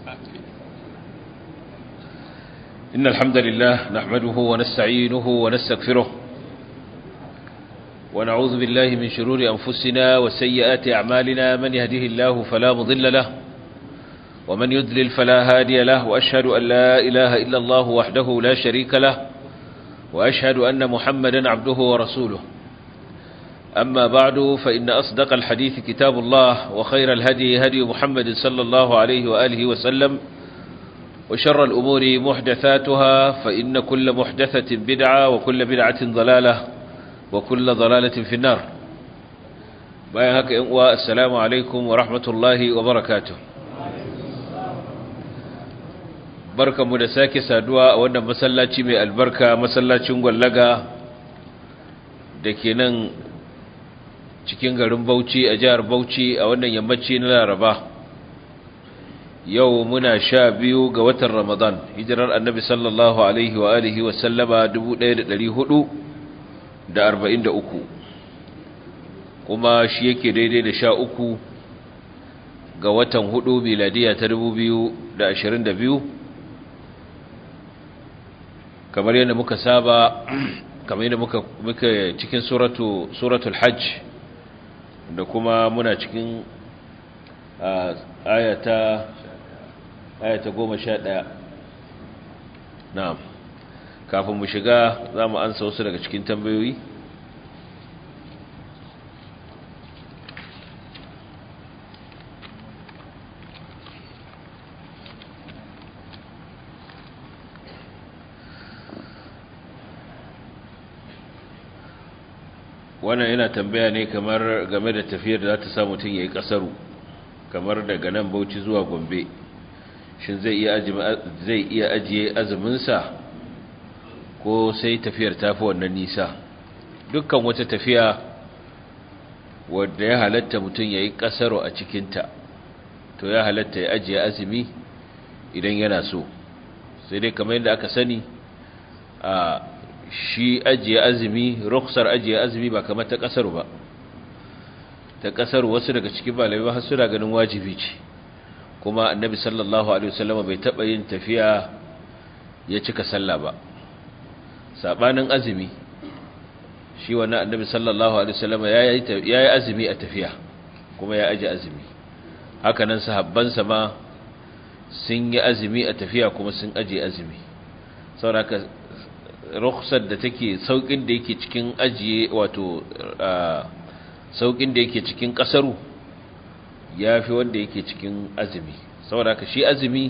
إن الحمد لله نحمده ونستعينه ونستغفره ونعوذ بالله من شرور أنفسنا وسيئات أعمالنا من يهده الله فلا مضل له ومن يدلل فلا هادي له وأشهد أن لا إله إلا الله وحده لا شريك له وأشهد أن محمدا عبده ورسوله أما بعد فإن أصدق الحديث كتاب الله وخير الهدي هدي محمد صلى الله عليه وآله وسلم وشر الأمور محدثاتها فإن كل محدثة بدعة وكل بدعة ضلالة وكل ضلالة في النار بايهك السلام عليكم ورحمة الله وبركاته barkanmu da sake saduwa a wannan masallaci mai albarka masallacin gwallaga da ke nan cikin garin Bauchi a jihar Bauchi a wannan yammaci na Laraba yau muna sha biyu ga watan Ramadan hijirar annabi sallallahu alaihi wa alihi wa sallama 1443 kuma shi yake daidai da sha uku ga watan hudu miladiya ta 2022 kamar yadda muka saba kamar yadda muka muka cikin suratu suratul hajj da kuma muna cikin ayata ayata 11 na'am kafin mu shiga zamu ansa wasu daga cikin tambayoyi wannan yana tambaya ne kamar game da tafiyar da za ta sa mutum ya yi ƙasaru kamar daga nan bauchi zuwa gombe shin zai iya ajiye azuminsa ko sai tafiyar tafi wannan nisa dukkan wata tafiya wadda ya halatta mutum ya yi ƙasaru a cikinta to ya halatta ya ajiye azumi idan yana so sai dai kamar yadda aka sani a shi ajiye azumi rukhsar ajiye azumi ba kamar ta kasar ba ta kasar wasu daga cikin malamai har suna ganin wajibi ce kuma annabi sallallahu alaihi wasallam bai taba yin tafiya ya cika sallah ba sabanin azumi shi wannan annabi sallallahu alaihi wasallam yayi yayi azumi a tafiya kuma ya aje azumi haka nan sahabbansa ma sun yi azumi a tafiya kuma sun aje azumi saboda rukhsar da take saukin da yake cikin ajiye wato saukin da yake cikin kasaru yafi wanda yake cikin azumi saboda ka shi azumi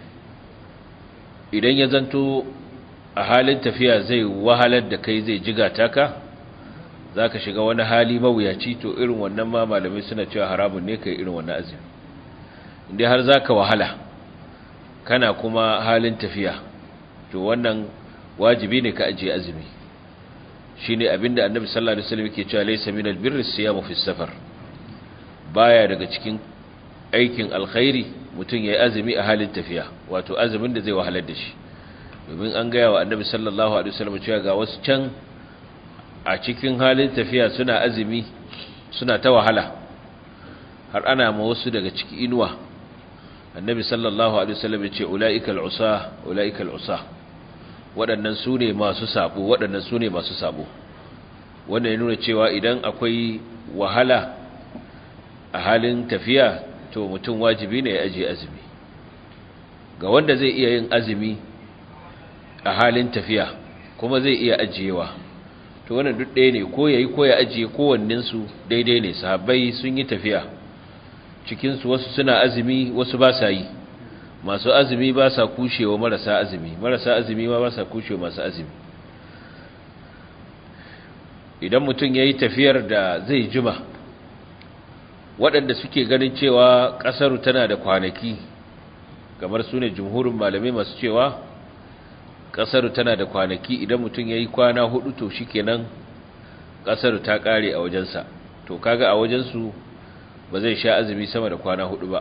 idan ya zanto a halin tafiya zai wahalar da kai zai jiga taka zaka shiga wani hali mawuyaci to irin wannan ma malamai suna cewa haramun ne kai irin wannan azumi inda har zaka wahala kana kuma halin tafiya to wannan wajibi ne ka ajiye azumi shine abinda annabi sallallahu alaihi wasallam yake cewa laysa minal birri siyamu fi safar baya daga cikin aikin alkhairi mutum yayi azumi a halin tafiya wato azumin da zai wahalar da shi domin an gaya wa annabi sallallahu alaihi wasallam cewa ga wasu can a cikin halin tafiya suna azumi suna ta wahala har ana ma wasu daga ciki inuwa annabi sallallahu alaihi wasallam ya ce ulaikal usa ulaikal usa waɗannan su ne masu sabo waɗannan su ne masu sabo wanda ya nuna cewa idan akwai wahala a halin tafiya to mutum wajibi ne ya ajiye azumi ga wanda zai iya yin azumi a halin tafiya kuma zai iya ajiyewa to wannan duk ɗaya ne ko yayi ko ya ajiye kowanninsu daidai ne sahabbai sun yi tafiya cikinsu wasu suna azumi wasu ba sa yi masu azumi ba sa kushewa marasa azumi marasa azumi ma ba sa kushewa masu azumi idan mutum ya yi tafiyar da zai jima waɗanda suke ganin cewa ƙasar tana da kwanaki kamar su ne jumhurin malamai masu cewa ƙasar tana da kwanaki idan mutum ya yi kwana hudu to shi kenan ƙasar ta ƙare a wajensa to kaga a wajensu ba zai sha azumi sama da kwana hudu ba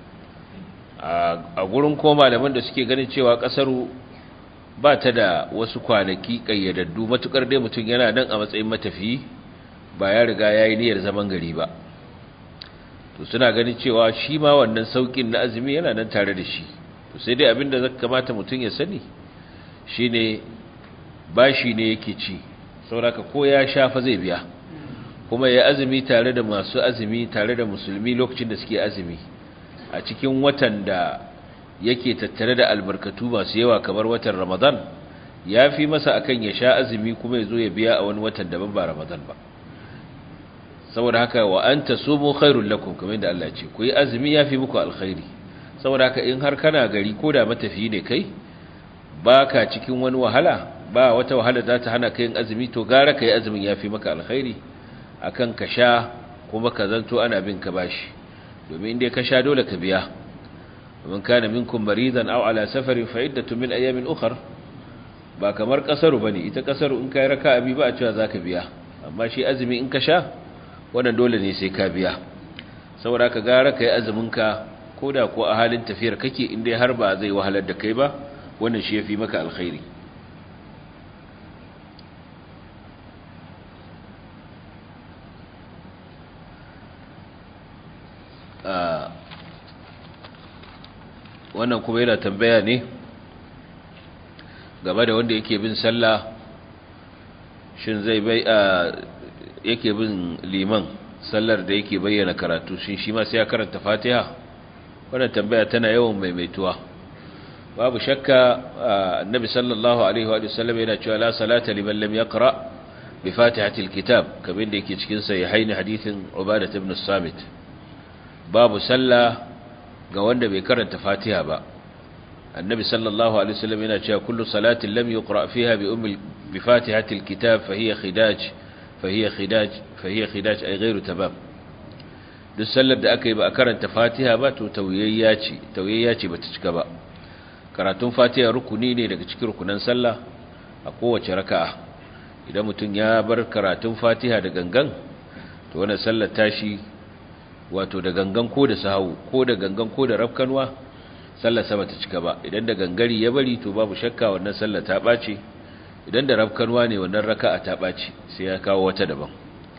a gurin ko malaman da suke ganin cewa kasaru ba ta da wasu kwanaki kayyadaddu matukar dai mutum yana nan a matsayin matafiyi ba ya riga ya yi niyyar zaman gari ba to suna ganin cewa shi ma wannan saukin na azumi yana nan tare da shi to sai dai abinda zaka kamata mutum ya sani shine bashi ne yake ci saboda ko ya shafa zai biya kuma ya azumi tare da masu azumi tare da musulmi lokacin da suke azumi a cikin watan da yake tattare da albarkatu masu yawa kamar watan ramadan ya fi masa akan ya sha azumi kuma ya zo ya biya a wani watan daban ba ramadan ba saboda haka wa an ta sumu khairun lakum kamar yadda Allah ce ku yi azumi ya fi muku alkhairi saboda haka in har kana gari ko da matafiyi ne kai baka cikin wani wahala ba wata wahala za ta hana ka yin azumi to gara ka yi azumin ya fi maka alkhairi akan ka sha kuma ka zanto ana bin ka bashi domin inda ka sha dole ka biya ومن كان منكم مريضا او على سفر فعده من ايام اخر ba kamar kasaru bane ita kasaru in kai raka'a bi ba a cewa zaka biya amma shi azumi in ka sha wannan dole ne sai ka biya saboda ka gara kai azumin ka koda ko a halin tafiyar kake in dai har ba zai wahalar da kai ba wannan shi yafi maka alkhairi wannan kuma yana tambaya ne game da wanda yake bin sallah shin zai bai a yake bin liman sallar da yake bayyana karatu shin shi ma sai ya karanta fatiha wannan tambaya tana yawan maimaituwa babu shakka annabi sallallahu alaihi wa sallam yana cewa la salata liman lam yaqra bi fatihatil kitab kamar da yake cikin sahihaini hadithin ubadah ibn samit babu sallah ga wanda bai karanta fatiha ba annabi sallallahu alaihi wasallam yana cewa kullu salatin lam yuqra fiha bi ummi bi fatihatil kitab fa hiya khidaj fa hiya khidaj fa hiya khidaj ay ghairu tabab duk sallar da aka yi ba a karanta fatiha ba to tawiyayya ce tawiyayya ce bata cika ba karatun fatiha rukuni ne daga cikin rukunan sallah a kowace raka'a idan mutum ya bar karatun fatiha da gangan to wannan sallar tashi wato da gangan ko da sahawu ko da gangan ko da rafkanwa sallar sama ta cika ba idan da gangari ya bari to babu shakka wannan sallar ta ɓace idan da rafkanwa ne wannan raka'a ta ɓace sai ya kawo wata daban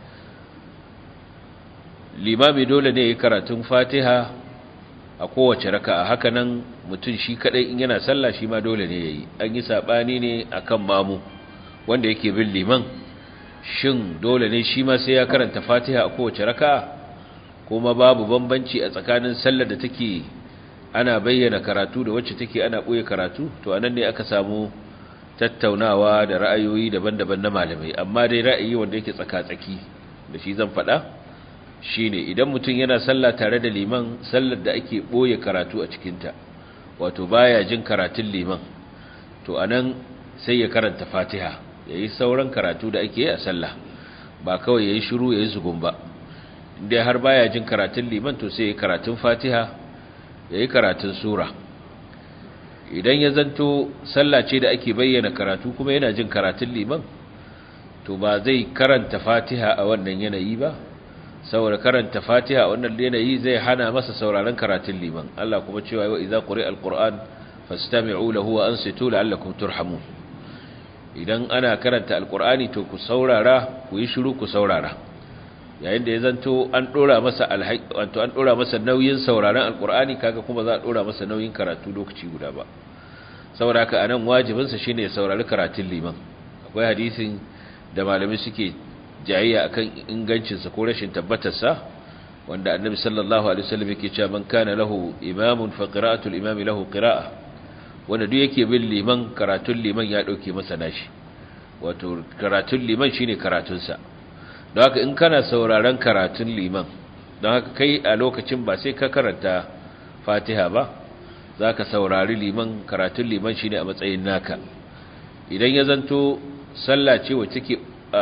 limami dole ne ya karatun fatiha a kowace raka'a haka nan mutum shi kadai in yana sallah shi ma dole ne yayi an yi sabani ne akan mamu wanda yake bin liman shin dole ne shi ma sai ya karanta fatiha a kowace raka'a kuma babu bambanci a tsakanin sallar da take ana bayyana karatu da wacce take ana ɓoye karatu to anan ne aka samu tattaunawa da ra'ayoyi daban-daban na malamai amma dai ra'ayi wanda yake tsaka-tsaki da shi zan faɗa shine idan mutum yana sallah tare da liman sallar da ake ɓoye karatu a cikinta wato baya jin karatun liman to anan sai ya karanta fatiha yayi sauran karatu da ake yi a sallah ba kawai yayi shiru yayi zugun ba inda har baya jin karatun liman to sai karatun fatiha yayi karatun sura idan ya zanto sallah ce da ake bayyana karatu kuma yana jin karatun liman to ba zai karanta fatiha a wannan yanayi ba saboda karanta fatiha a wannan yanayi zai hana masa sauraron karatun liman Allah kuma cewa wa idza quri'a alquran fastami'u lahu wa ansitu la'allakum turhamun idan ana karanta alqur'ani to ku saurara ku yi shiru ku saurara yayin da ya zanto an dora masa wato an dora masa nauyin sauraron alqur'ani kaga kuma za a dora masa nauyin karatu lokaci guda ba saboda haka anan wajibin sa shine ya saurari karatun liman akwai hadisin da malami suke jayayya akan ingancin sa ko rashin tabbatar sa wanda annabi sallallahu alaihi wasallam yake cewa man kana lahu imamun fa qira'atul imami lahu qira'a wanda duk yake bin liman karatun liman ya dauke masa nashi wato karatun liman shine karatun sa don haka in kana sauraron karatun liman don haka kai a lokacin ba sai ka karanta fatiha ba za ka saurari liman karatun liman shi ne a matsayin naka idan ya zanto sallah ce wacce ke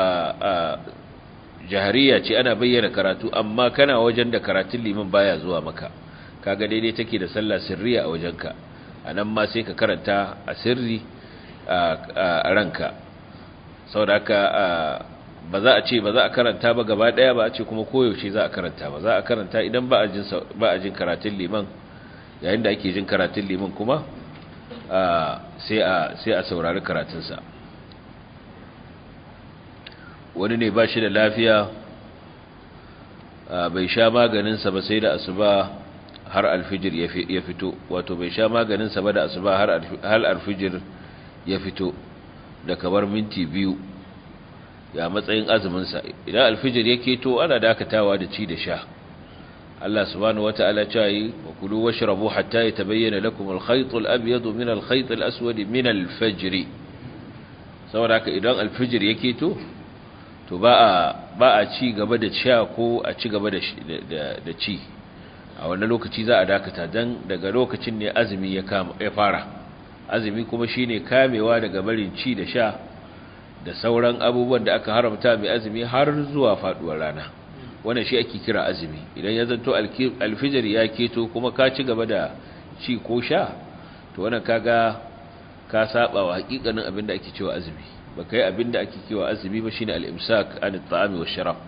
jahariya ce ana bayyana karatu amma kana wajen da karatun liman baya zuwa maka kaga daidai take da sallah sirriya a wajenka a nan ma sai ka karanta a sirri a ranka sau da haka ba za a ce ba za a karanta ba gaba daya ba a ce kuma koyaushe za a karanta ba za a karanta idan ba a jin karatun liman yayin da ake jin karatun liman kuma sai a saurari karatunsa wani ne ba shi da lafiya bai sha maganinsa ba sai da asuba har alfijir ya fito wato bai sha maganinsa ba da asuba har alfijir ya fito da kamar minti biyu ya matsayin azuminsa idan alfijir ya keto ana dakatawa da ci da sha Allah subhanahu wata'ala ya yi wa kulu washrabu hatta yatabayyana lakum al-khayt al-abyad min al-khayt al-aswad min al-fajr saboda haka idan alfijir ya keto to ba a ba a ci gaba da sha ko a ci gaba da da ci a wannan lokaci za a dakata dan daga lokacin ne azumi ya kama ya fara azumi kuma shine kamewa daga barin ci da sha da sauran abubuwan da aka haramta mai azumi har zuwa faduwar rana wannan shi ake kira azumi idan ya zanto alfijir ya keto kuma ka ci gaba da ci ko sha to wannan kaga ka saba wa hakikanin abinda ake cewa azumi ba kai abinda ake cewa azumi ba shine al-imsak an at-ta'ami wash-sharab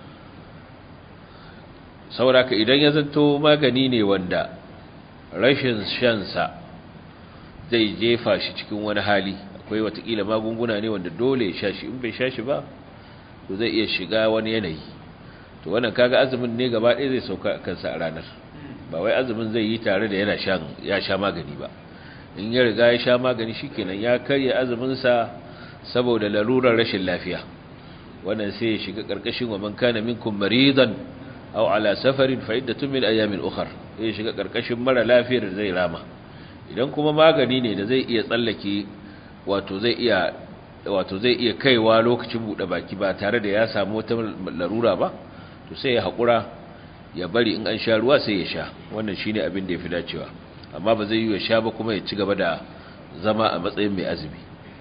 sauraka idan ya zanto magani ne wanda rashin shan sa zai jefa shi cikin wani hali akwai watakila magunguna ne wanda dole ya sha shi in bai sha shi ba to zai iya shiga wani yanayi to wannan kaga azumin ne gaba ɗaya zai sauka kansa a ranar ba wai azumin zai yi tare da yana shan ya sha magani ba in ya riga ya sha magani shikenan ya karya azumin sa saboda larurar rashin lafiya wannan sai ya shiga karkashin wa man kana minkum maridan aw ala safarin fa iddatun min ayamin ukhra ya shiga karkashin mara lafiyar zai rama idan kuma magani ne da zai iya tsallake wato zai iya wato zai iya kaiwa lokacin bude baki ba tare da ya samu wata larura ba to sai ya hakura ya bari in an sha ruwa sai ya sha wannan shine abin da yafi dacewa amma ba zai yi ya sha ba kuma ya ci gaba da zama a matsayin mai azumi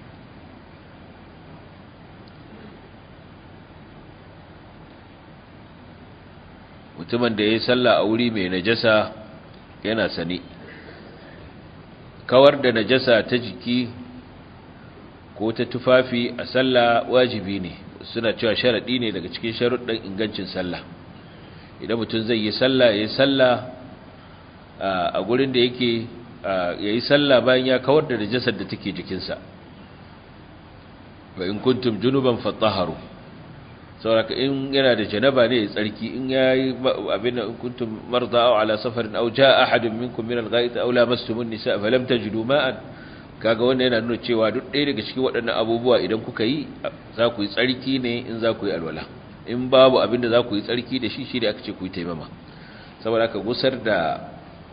mutumin da ya yi sallah a wuri mai najasa yana sani kawar da najasa ta jiki ko ta tufafi a sallah wajibi ne suna cewa sharaɗi ne daga cikin sharuɗin ingancin sallah idan mutum zai yi sallah ya yi sallah a gurin da yake ya yi sallah bayan ya kawar da najasar da take jikinsa ba in kuntum junuban fattaharu sauraka in yana da janaba ne ya tsarki in ya yi abin da kuntum marza aw ala safarin aw jaa ahadun minkum min al-ghaid aw lamastumun nisa falam tajidu ma'an kaga wannan yana nuna cewa duk ɗaya daga cikin waɗannan abubuwa idan kuka yi za ku yi tsarki ne in za ku yi alwala in babu abin da za ku yi tsarki da shi shi da aka ce ku yi taimama saboda aka gusar da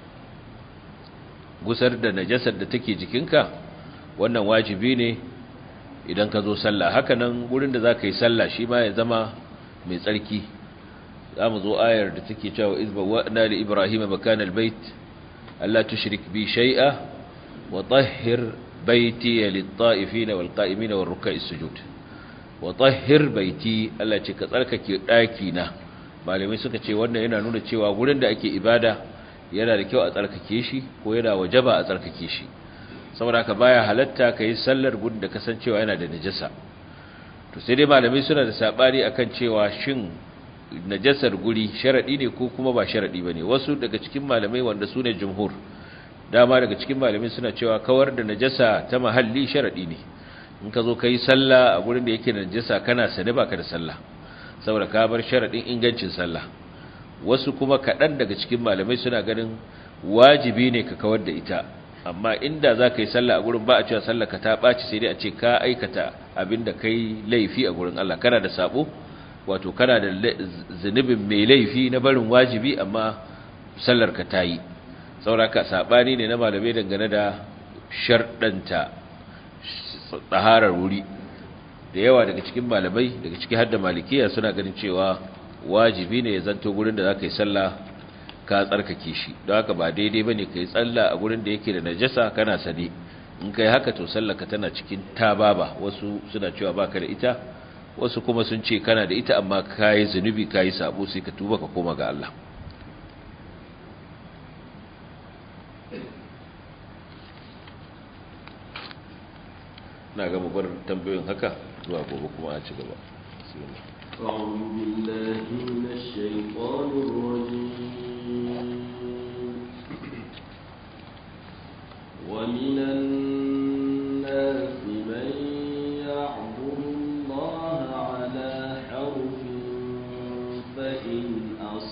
gusar da najasar da take jikinka wannan wajibi ne idan ka zo sallah haka nan gurin da za ka yi sallah shi ma ya zama mai tsarki za mu zo ayar da take cewa izba wa'na li ibrahima makana albayt alla tushrik bi shay'a wa tahhir baiti lit-ta'ifina wal-qa'imina war-ruk'a'is sujud wa tahhir baiti Allah ce ka tsarkake daki na malamai suka ce wannan yana nuna cewa gurin da ake ibada yana da kyau a tsarkake shi ko yana wajaba a tsarkake shi saboda ka baya halatta ka yi sallar gudun da kasancewa yana da najasa to sai dai malamai suna da sabani akan cewa shin najasar guri sharadi ne ko kuma ba sharadi bane wasu daga cikin malamai wanda su ne jumhur dama daga cikin malamai suna cewa kawar da najasa ta mahalli sharadi ne in ka zo ka yi sallah a gurin da yake da najasa kana sane baka da sallah saboda ka bar sharadin ingancin sallah wasu kuma kaɗan daga cikin malamai suna ganin wajibi ne ka kawar da ita amma inda za ka yi sallah a gurin ba a cewa sallah ka ta ɓaci sai dai a ce ka aikata abin da ka yi laifi a gurin Allah kana da sabo wato kana da zunubin mai laifi na barin wajibi amma sallar ka ta yi sauraka saɓani ne na malamai dangane da sharɗanta tsaharar wuri da yawa daga cikin malamai daga ciki har da malikiya suna ganin cewa wajibi ne ya zanto gurin da za ka yi sallah ka tsarkake shi don haka ba daidai ba ne ka yi tsalla a gurin da yake da najasa kana sane in ka yi haka to sallaka tana cikin tababa wasu suna cewa baka da ita wasu kuma sun ce kana da ita amma ka yi zunubi ka yi sabo sai ka tuba ka koma ga Allah na gama bar tambayoyin haka zuwa gobe kuma a ci gaba أعوذ بالله من الشيطان الرجيم ومن الناس من يعبد الله على حرف فإن أصاب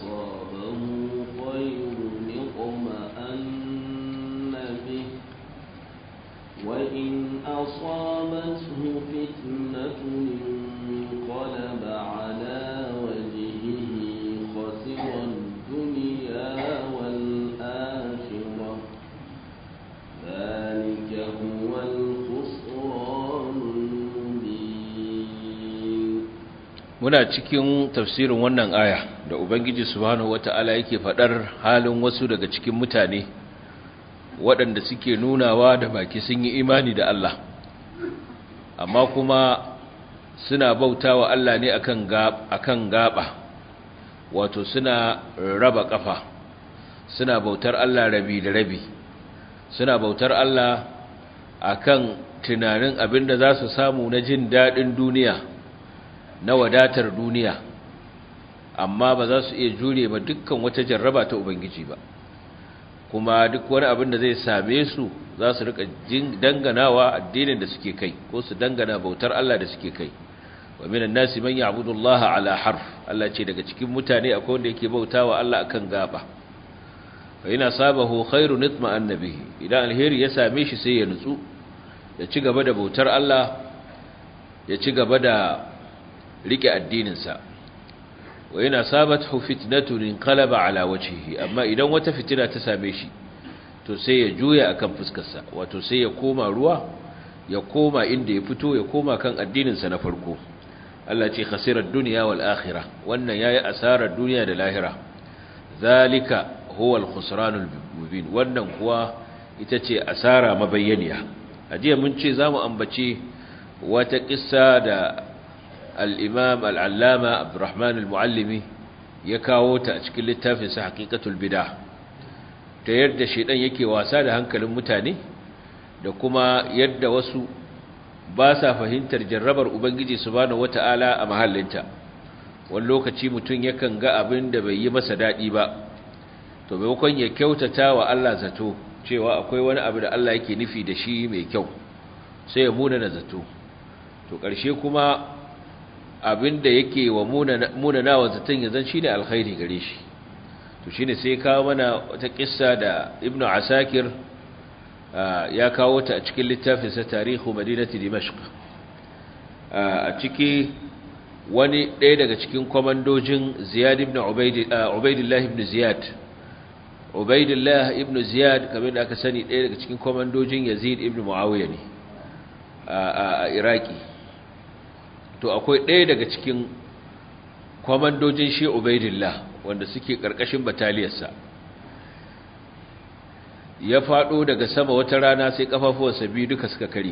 أصابته فتنة انقلب على وجهه خسر الدنيا والآخرة ذلك هو الخسران المبين muna cikin tafsirin wannan aya da ubangiji subhanahu wata'ala yake fadar halin wasu daga cikin mutane waɗanda suke nunawa da baki sun yi imani da Allah amma kuma suna bautawa Allah ne akan gaba akan gaba wato suna raba kafa suna bautar Allah rabi da rabi suna bautar Allah akan tunanin abinda za su samu na jin daɗin duniya na wadatar duniya amma ba za su iya jure ba dukkan wata jarraba ta ubangiji ba kuma duk wani abin da zai same su za su rika danganawa addinin da suke kai ko su dangana bautar Allah da suke kai wa minan nasi man ya'budu Allah ala harf Allah ce daga cikin mutane akwai wanda yake bautawa Allah akan gaba fa ina sabahu khairun itma annabihi idan alheri ya same shi sai ya nutsu ya ci gaba da bautar Allah ya ci gaba da rike addininsa wa yana sabathu fitnatun inqalaba ala wajhihi amma idan wata fitina ta same shi to sai ya juya akan fuskarsa wato sai ya koma ruwa ya koma inda ya fito ya koma kan addininsa na farko Allah ce khasirar dunya wal akhirah wannan yayi asarar duniya da lahira zalika huwa al-khusranul mubin wannan kuwa ita ce asara mabayyaniya ajiya mun ce zamu ambace wata kissa da al-imam al-allama abdurrahman al-muallimi ya kawo ta a cikin littafin sa haqiqatul bid'ah ta yadda shedan yake wasa da hankalin mutane da kuma yadda wasu ba sa fahimtar jarrabar ubangiji subhanahu wata'ala a mahallinta wani lokaci mutum yakan ga abin da bai yi masa daɗi ba to maimakon ya kyautata wa Allah zato cewa akwai wani abu da Allah yake nufi da shi mai kyau sai ya muna na zato to ƙarshe kuma abin da yake wa muna na wa zaton ya zan shi ne alkhairi gare shi to shi ne sai kawo mana wata ƙissa da ibnu asakir ya kawo ta a cikin littafinsa tarihu madinati dimashq a ciki wani ɗaya daga cikin kwamandojin ziyad ibn ubaidillah ibn ziyad ubaidillah ibn ziyad kamar da aka sani ɗaya daga cikin kwamandojin yazid ibn muawiya ne a iraki to akwai ɗaya daga cikin kwamandojin shi ubaidillah wanda suke ƙarƙashin bataliyarsa ya faɗo daga sama wata rana sai ƙafafuwarsa biyu duka suka kare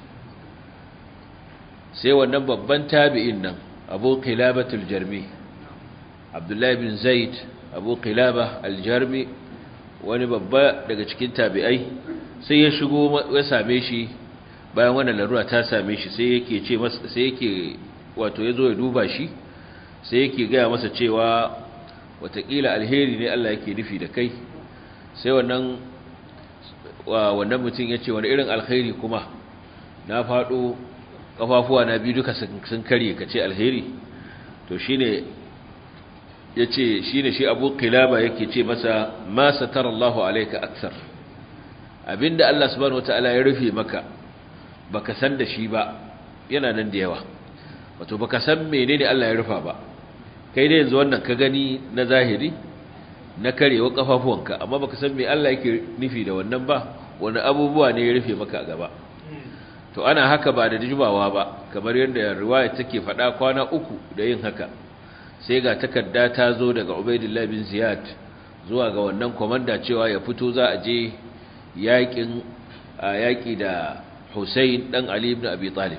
sai wannan babban tabi'in nan abu qilabatul jarmi abdullahi bin zaid abu qilaba aljarmi wani babba daga cikin tabi'ai sai ya shigo ya same shi bayan wannan larura ta same shi sai yake ce masa sai yake wato yazo ya duba shi sai yake gaya masa cewa watakila alheri ne Allah yake nufi da kai sai wannan wannan mutum ya ce wani irin alheri kuma na faɗo kafafuwa na biyu duka sun karye ka ce alheri to shine yace shine shi Abu Qilaba yake ce masa ma satarallahu alayka akthar abinda Allah subhanahu wataala ya rufe maka baka san da shi ba yana nan da yawa wato baka san menene Allah ya rufa ba kai dai yanzu wannan ka gani na zahiri na karewa kafafuwanka amma baka san me Allah yake nufi da wannan ba wani abubuwa ne ya rufe maka a gaba to ana haka ba da jimawa ba kamar yadda riwaya take faɗa kwana uku da yin haka sai ga takarda ta zo daga Ubaidillah bin Ziyad zuwa ga wannan komanda cewa ya fito za a je yakin yaki da Hussein dan Ali ibn Abi Talib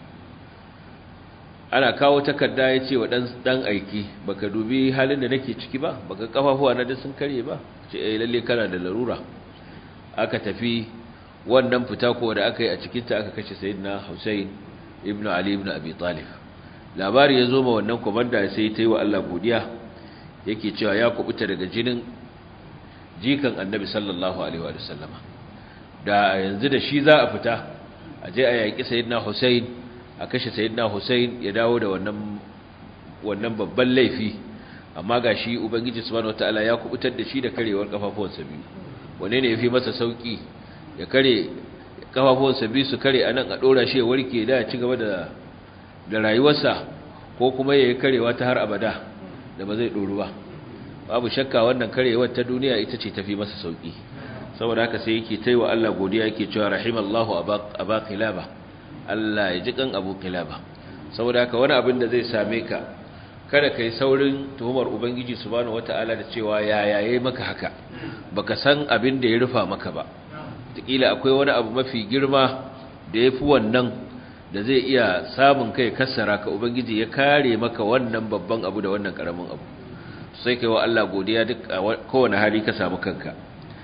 ana kawo takarda ya ce wa dan dan aiki baka dubi halin da nake ciki ba baka kafafuwa na da sun kare ba ce eh lalle kana da larura aka tafi wannan fita ko da aka yi a cikinta aka kashe sayyidina Hussein ibn Ali ibn Abi Talib labari ya zo ma wannan komanda sai ta yi wa Allah godiya yake cewa ya kubuta daga jinin jikan Annabi sallallahu alaihi wa sallama da yanzu da shi za a fita a je a yaki sayyidina Hussein a kashe sayyidina Hussein ya dawo da wannan wannan babban laifi amma gashi ubangiji subhanahu wataala ya kubutar da shi da karewar kafafuwansa biyu wane ne yafi masa sauki ya kare kafafuwansa biyu su kare anan a dora shi ya warke da ya ci gaba da da rayuwarsa ko kuma ya yi karewa ta har abada da ba zai doru ba babu shakka wannan karewar ta duniya ita ce tafi masa sauki saboda haka sai yake taiwa Allah godiya yake cewa rahimallahu aba qilaba Allah ya ji kan abu qilaba saboda haka wani abin da zai same ka kada kai saurin tuhumar ubangiji subhanahu wataala da cewa ya yaye maka haka baka san abin da ya rufa maka ba kila akwai wani abu mafi girma da yafi wannan da zai iya samun kai kassara ka ubangiji ya kare maka wannan babban abu da wannan karamin abu sai kai wa Allah godiya duk kowane hali ka samu kanka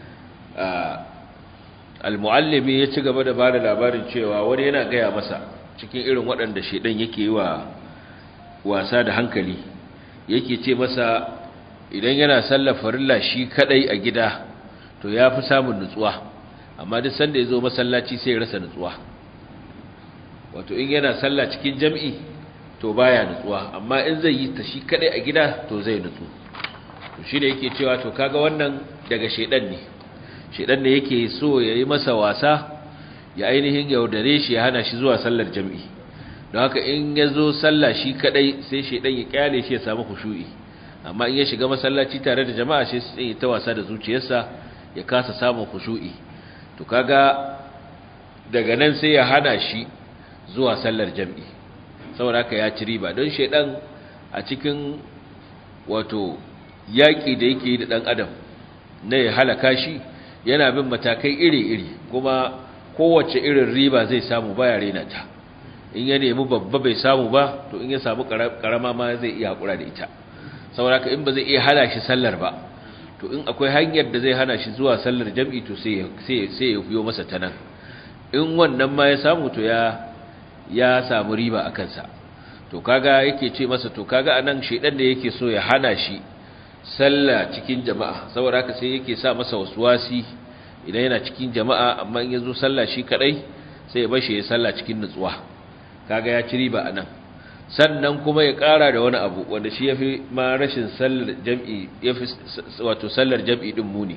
al-muallimi ya ci gaba da bada labarin cewa wani yana gaya masa cikin irin waɗanda shedan yake yi wa wasa da hankali yake ce masa idan yana sallar farilla shi kadai a gida to ya fi samun nutsuwa amma duk sanda ya zo masallaci sai ya rasa nutsuwa wato in yana sallah cikin jam'i to baya nutsuwa amma in zai yi ta shi kadai a gida to zai nutsu to shi da yake cewa to kaga wannan daga shedan ne shedan ne yake so ya yi masa wasa ya ainihin yaudare shi ya hana shi zuwa sallar jam'i don haka in ya zo sallah shi kadai sai shedan ya kyale shi ya samu khushu'i amma in ya shiga masallaci tare da jama'a sai sai ya ta wasa da zuciyarsa ya kasa samun khushu'i to kaga daga nan sai ya hana shi zuwa sallar jam'i saboda haka ya ci riba don shedan a cikin wato yaƙi da yake yi da ɗan adam na ya halaka shi yana bin matakai iri-iri kuma kowace irin riba zai samu baya rena ta in ya nemi babba bai samu ba to in ya samu karama ma zai iya haƙura da ita saboda haka in ba zai iya hana shi sallar ba to in akwai hanyar da zai hana shi zuwa sallar jam'i to sai ya fiyo masa ta nan in wannan ma ya samu to ya ya samu riba a kansa to kaga yake ce masa to kaga anan shedan da yake so ya hana shi sallah cikin jama'a saboda haka sai yake sa masa waswasi idan yana cikin jama'a amma in yazo sallah shi kadai sai ya bashi ya sallah cikin nutsuwa kaga ya ci riba anan sannan kuma ya ƙara da wani abu wanda shi yafi ma rashin sallar jam'i yafi wato sallar jam'i din muni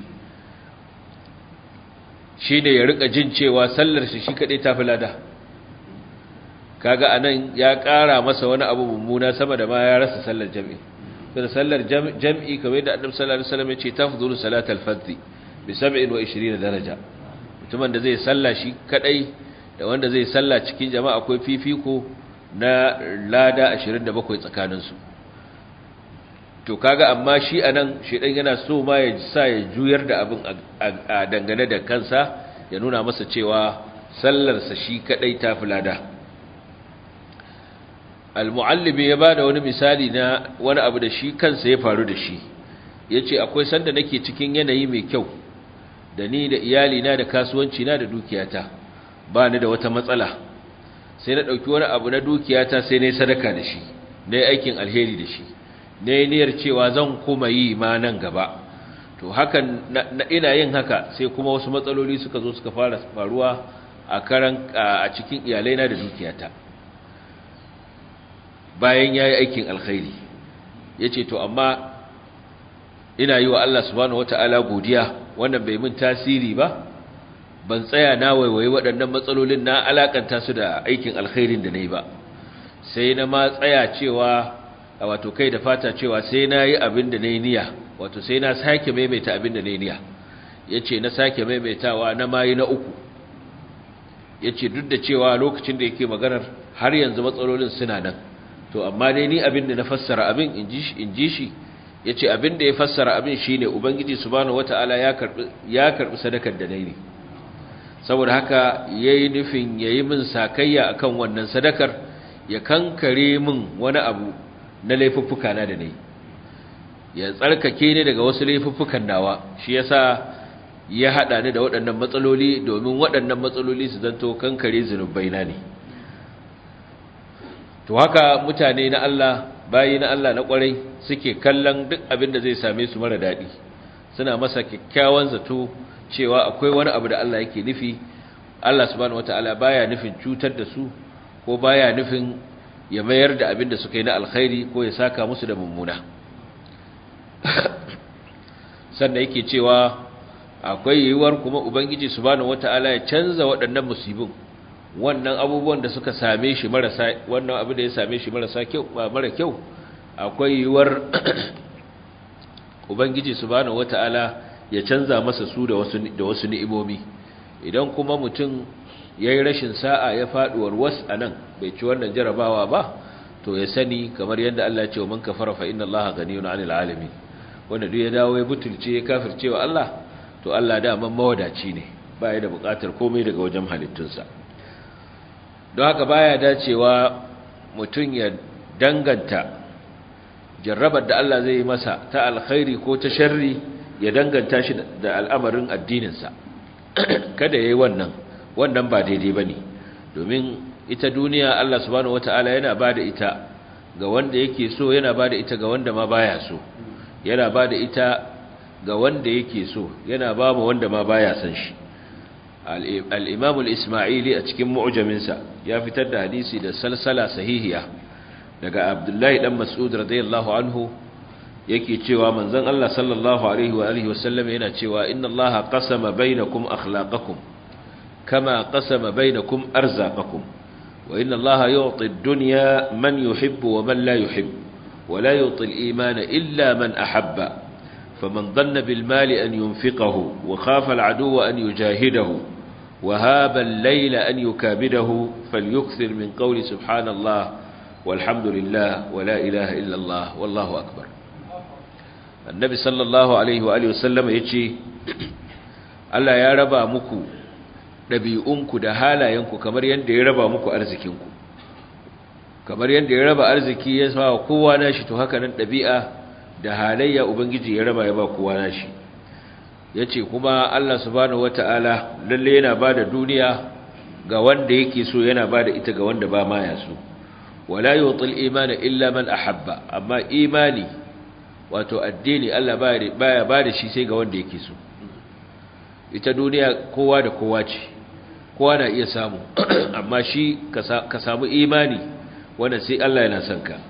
shine ya rika jin cewa sallar shi shi kadai tafi lada kaga anan ya ƙara masa wani abu mummuna sama da ma ya rasa sallar jam'i da sallar jam'i kamar da annabi sallallahu alaihi wasallam ya ce tafdhulu salatal fardhi bi 27 daraja mutumin da zai salla shi kadai da wanda zai salla cikin jama'a akwai fifiko na lada 27 tsakanin su to kaga amma shi anan shedan yana so ma ya sa ya juyar da abin a dangane da kansa ya nuna masa cewa sallarsa shi kadai tafi lada al-muallimi ya bada wani misali na wani abu da shi kansa ya faru da shi yace akwai sanda nake cikin yanayi mai kyau da ni da iyali na da kasuwanci na da dukiyata ba ni da wata matsala sai na dauki wani abu na dukiyata sai na yi sadaka da shi na yi aikin alheri da shi na yi niyyar cewa zan kuma yi ma nan gaba to hakan na ina yin haka sai kuma wasu matsaloli suka zo suka fara faruwa a karan a cikin iyalaina da dukiyata bayan ya yi aikin alkhairi ya ce to amma ina yi wa Allah subhanahu wata'ala godiya wannan bai min tasiri ba ban tsaya na waiwaye waɗannan matsalolin na alakanta su da aikin alkhairin da na yi ba sai na ma tsaya cewa a wato kai da fata cewa sai na yi abin da na yi niyya wato sai na sake maimaita abin da na yi niyya ya ce na sake maimaitawa na mayi na uku ya ce duk da cewa lokacin da yake maganar har yanzu matsalolin suna nan to amma dai ni abin da na fassara abin in ji shi ya ce abin da ya fassara abin shi ne ubangiji subhanahu wata'ala ya karɓi sadakar da na yi saboda haka ya yi nufin ya yi min sakayya a kan wannan sadakar ya kankare min wani abu na laifuffuka na da na yi ya tsarkake ni daga wasu laifuffukan nawa shi ya sa ya haɗa ni da waɗannan matsaloli domin waɗannan matsaloli su zanto kankare zunubai na ne to haka mutane na Allah bayi na Allah na kwarai suke kallon duk abin da zai same su mara daɗi suna masa kyakkyawan zato cewa akwai wani abu da Allah yake nufi Allah subhanahu wataala baya nufin cutar da su ko baya nufin ya mayar da abin da suka yi na alkhairi ko ya saka musu da mummuna sannan yake cewa akwai yiwuwar kuma ubangiji subhanahu wata'ala ya canza waɗannan musibin wannan abubuwan da suka same shi marasa wannan abu da ya same shi marasa kyau mara kyau akwai yiwuwar ubangiji subhanahu wata'ala ya canza masa su da wasu da wasu ni'imomi idan kuma mutum yayi rashin sa'a ya faduwar was anan bai ci wannan jarabawa ba to ya sani kamar yadda Allah ya ce wa man kafara fa inna Allaha ghaniyun 'anil 'alamin wanda duk ya dawo ya butulce ya kafirce wa Allah to Allah da man mawadaci ne baya da bukatar komai daga wajen halittunsa don haka baya dacewa mutum ya danganta jarrabar da Allah zai yi masa ta alkhairi ko ta sharri ya danganta shi da al'amarin addininsa kada ya yi wannan wannan ba daidai ba ne domin ita duniya Allah subhanahu wata'ala yana ba da ita ga wanda yake so yana ba da ita ga wanda ma baya so yana ba da ita ga wanda yake so yana ba mu wanda ma baya san shi al-imam al-isma'ili a cikin mu'jaminsa ya fitar da hadisi da salsala sahihiya daga abdullahi dan mas'ud radiyallahu anhu yake cewa manzon Allah sallallahu alaihi wa alihi wasallam yana cewa inna allaha qasama bainakum akhlaqakum kama qasama bainakum arzaqakum wa inna allaha yu'ti ad-dunya man yuhibbu wa man la yuhibbu wa la yu'ti al-imana illa man ahabba فمن ظن بالمال أن ينفقه وخاف العدو أن يجاهده وهاب الليل أن يكابده فليكثر من قول سبحان الله والحمد لله ولا إله إلا الله والله أكبر النبي صلى الله عليه وآله وسلم يجي Allah ya raba muku ɗabi'unku da halayenku kamar yadda ya raba muku arzikinku kamar yadda ya raba arziki ya sa kowa nashi to haka nan ɗabi'a da halayya ubangiji ya raba ya ba kowa nashi yace kuma Allah subhanahu wataala lalle yana bada duniya ga wanda yake so yana bada ita ga wanda ba ma ya so wala yutil imana illa man ahabba amma imani wato addini Allah baya bada shi sai ga wanda yake so ita duniya kowa da kowa ce kowa na iya samu amma shi ka samu imani wanda sai Allah yana son ka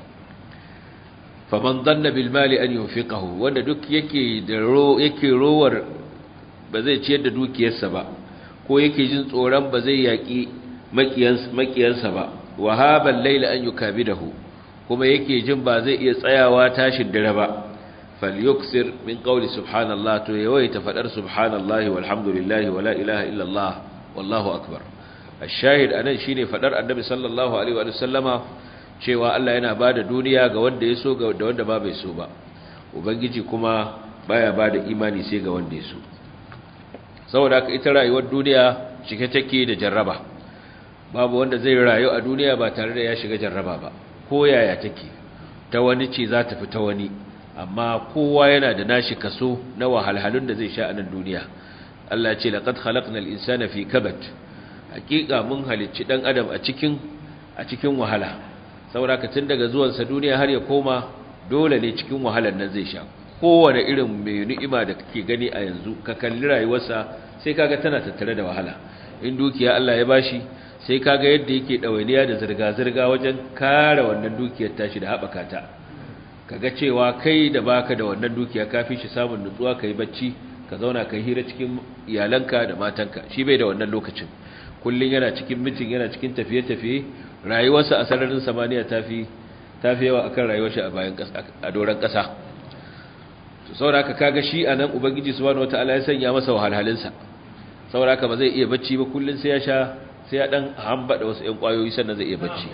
faman danna bil mali an yunfiqahu wanda duk yake da ro yake rowar ba zai ciyar da dukiyarsa ba ko yake jin tsoron ba zai yaki makiyansa makiyansa ba wahabal layla an yukabidahu kuma yake jin ba zai iya tsayawa tashin dare ba falyuksir min qawli subhanallah to yawaita fadar subhanallahi walhamdulillahi wala ilaha illa allah wallahu akbar الشاهد anan shine fadar annabi sallallahu alaihi wa sallama cewa Allah yana bada duniya ga wanda ya so ga wanda ba bai so ba ubangiji kuma baya bada imani sai ga wanda ya so saboda haka ita rayuwar duniya cike take da jarraba babu wanda zai rayu a duniya ba tare da ya shiga jarraba ba ko yaya take ta wani ce za ta fi ta wani amma kowa yana da nashi kaso na wahalhalun da zai sha a nan duniya Allah ya ce laqad khalaqnal insana fi kabad hakika mun halicci dan adam a cikin a cikin wahala saboda ka tun daga zuwansa duniya har ya koma dole ne cikin wahalar nan zai sha kowane irin mai ni'ima da kake gani a yanzu ka kalli rayuwarsa sai kaga tana tattare da wahala in dukiya Allah ya bashi sai kaga yadda yake dawainiya da zirga-zirga wajen kare wannan dukiyar tashi da haɓaka ta kaga cewa kai da baka da wannan dukiya kafi shi samun nutsuwa kai bacci ka zauna kai hira cikin iyalanka da matanka shi bai da wannan lokacin kullun yana cikin mitin yana cikin tafiye-tafiye rayuwarsa a sararin samaniya tafi tafi yawa akan rayuwar shi a bayan a doran kasa to saboda kaga shi anan ubangiji subhanahu wataala ya sanya masa wahalhalin sa saboda ba zai iya bacci ba kullun sai ya sha sai ya dan hambada wasu ƴan kwayoyi sannan zai iya bacci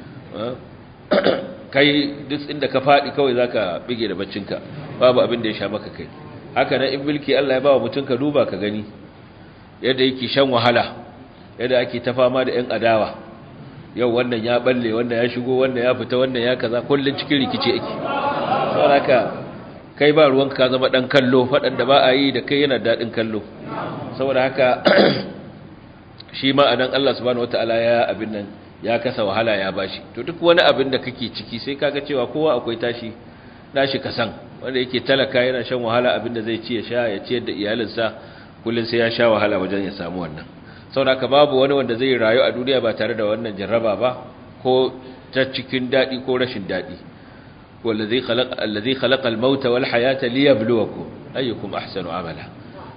kai duk inda ka fadi kawai zaka bige da baccinka babu abin da ya sha maka kai haka nan in mulki Allah ya ba wa mutum ka duba ka gani yadda yake shan wahala yadda ake ta fama da ƴan adawa yau wannan ya balle wannan ya shigo wannan ya fita wannan ya kaza kullun cikin rikici ake saboda kai ba ruwanka ka zama dan kallo fadan da ba a yi da kai yana dadin kallo saboda haka shi ma anan Allah subhanahu wataala ya abin nan ya kasa wahala ya bashi to duk wani abin da kake ciki sai kaga cewa kowa akwai tashi nashi kasan wanda yake talaka yana shan wahala abin da zai ci ya sha ya ciyar da iyalinsa kullun sai ya sha wahala wajen ya samu wannan saboda babu wani wanda zai rayu a duniya ba tare da wannan jarraba ba ko ta cikin dadi ko rashin dadi wallazi khalaqa allazi khalaqa al-mauta wal hayata liyabluwakum ayyukum ahsanu amala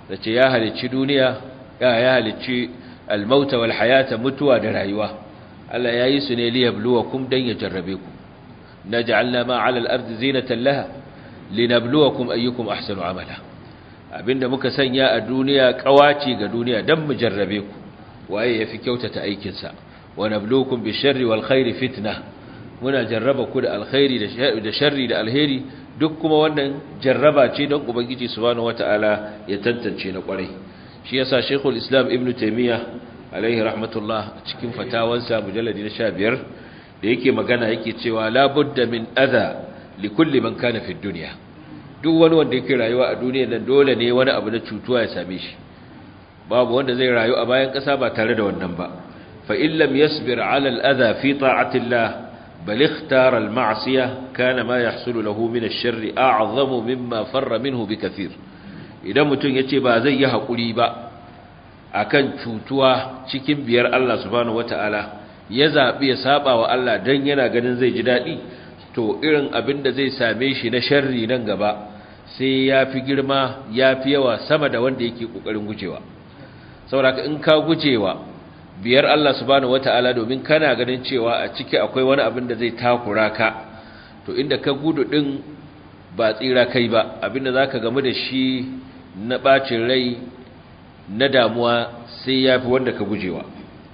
da ce ya halicci duniya ya ya halicci almauta wal hayata mutuwa da rayuwa Allah ya yi su ne liyabluwakum dan ya jarrabe ku naj'alna ma 'ala al-ardi zinatan laha linabluwakum ayyukum ahsanu amala abinda muka sanya a duniya kawaci ga duniya dan mu jarrabe ku waye yafi kyautata aikin sa wa nabluukum bisharri wal khairi fitna muna jarraba ku da alkhairi da sharri da alheri duk kuma wannan jarraba ce don ubangiji subhanahu wataala ya tantance na kwarai shi yasa shaykhul islam ibnu taymiya alaihi rahmatullah cikin fatawansa mujalladi na 15 da yake magana yake cewa la budda min adha li kulli man kana fi dunya duk wani wanda yake rayuwa a duniya nan dole ne wani abu na cutuwa ya same shi babu wanda zai rayu a bayan kasa ba tare da wannan ba fa in lam yasbir ala al adha fi ta'ati allah bal ikhtara al ma'siyah kana ma yahsulu lahu min ash-sharri a'zamu mimma farra minhu bikathir idan mutum yace ba zai yi hakuri ba akan cutuwa cikin biyar Allah subhanahu wataala ya zabi ya saba wa Allah dan yana ganin zai ji dadi to irin abin da zai same shi na sharri nan gaba sai ya fi girma ya fi yawa sama da wanda yake ƙoƙarin gujewa saboda in ka gujewa biyar Allah subhanahu wata'ala domin kana ganin cewa a ciki akwai wani abin da zai takura ka to inda ka gudu din ba tsira kai ba abinda zaka gamu da shi na bacin rai na damuwa sai ya fi wanda ka gujewa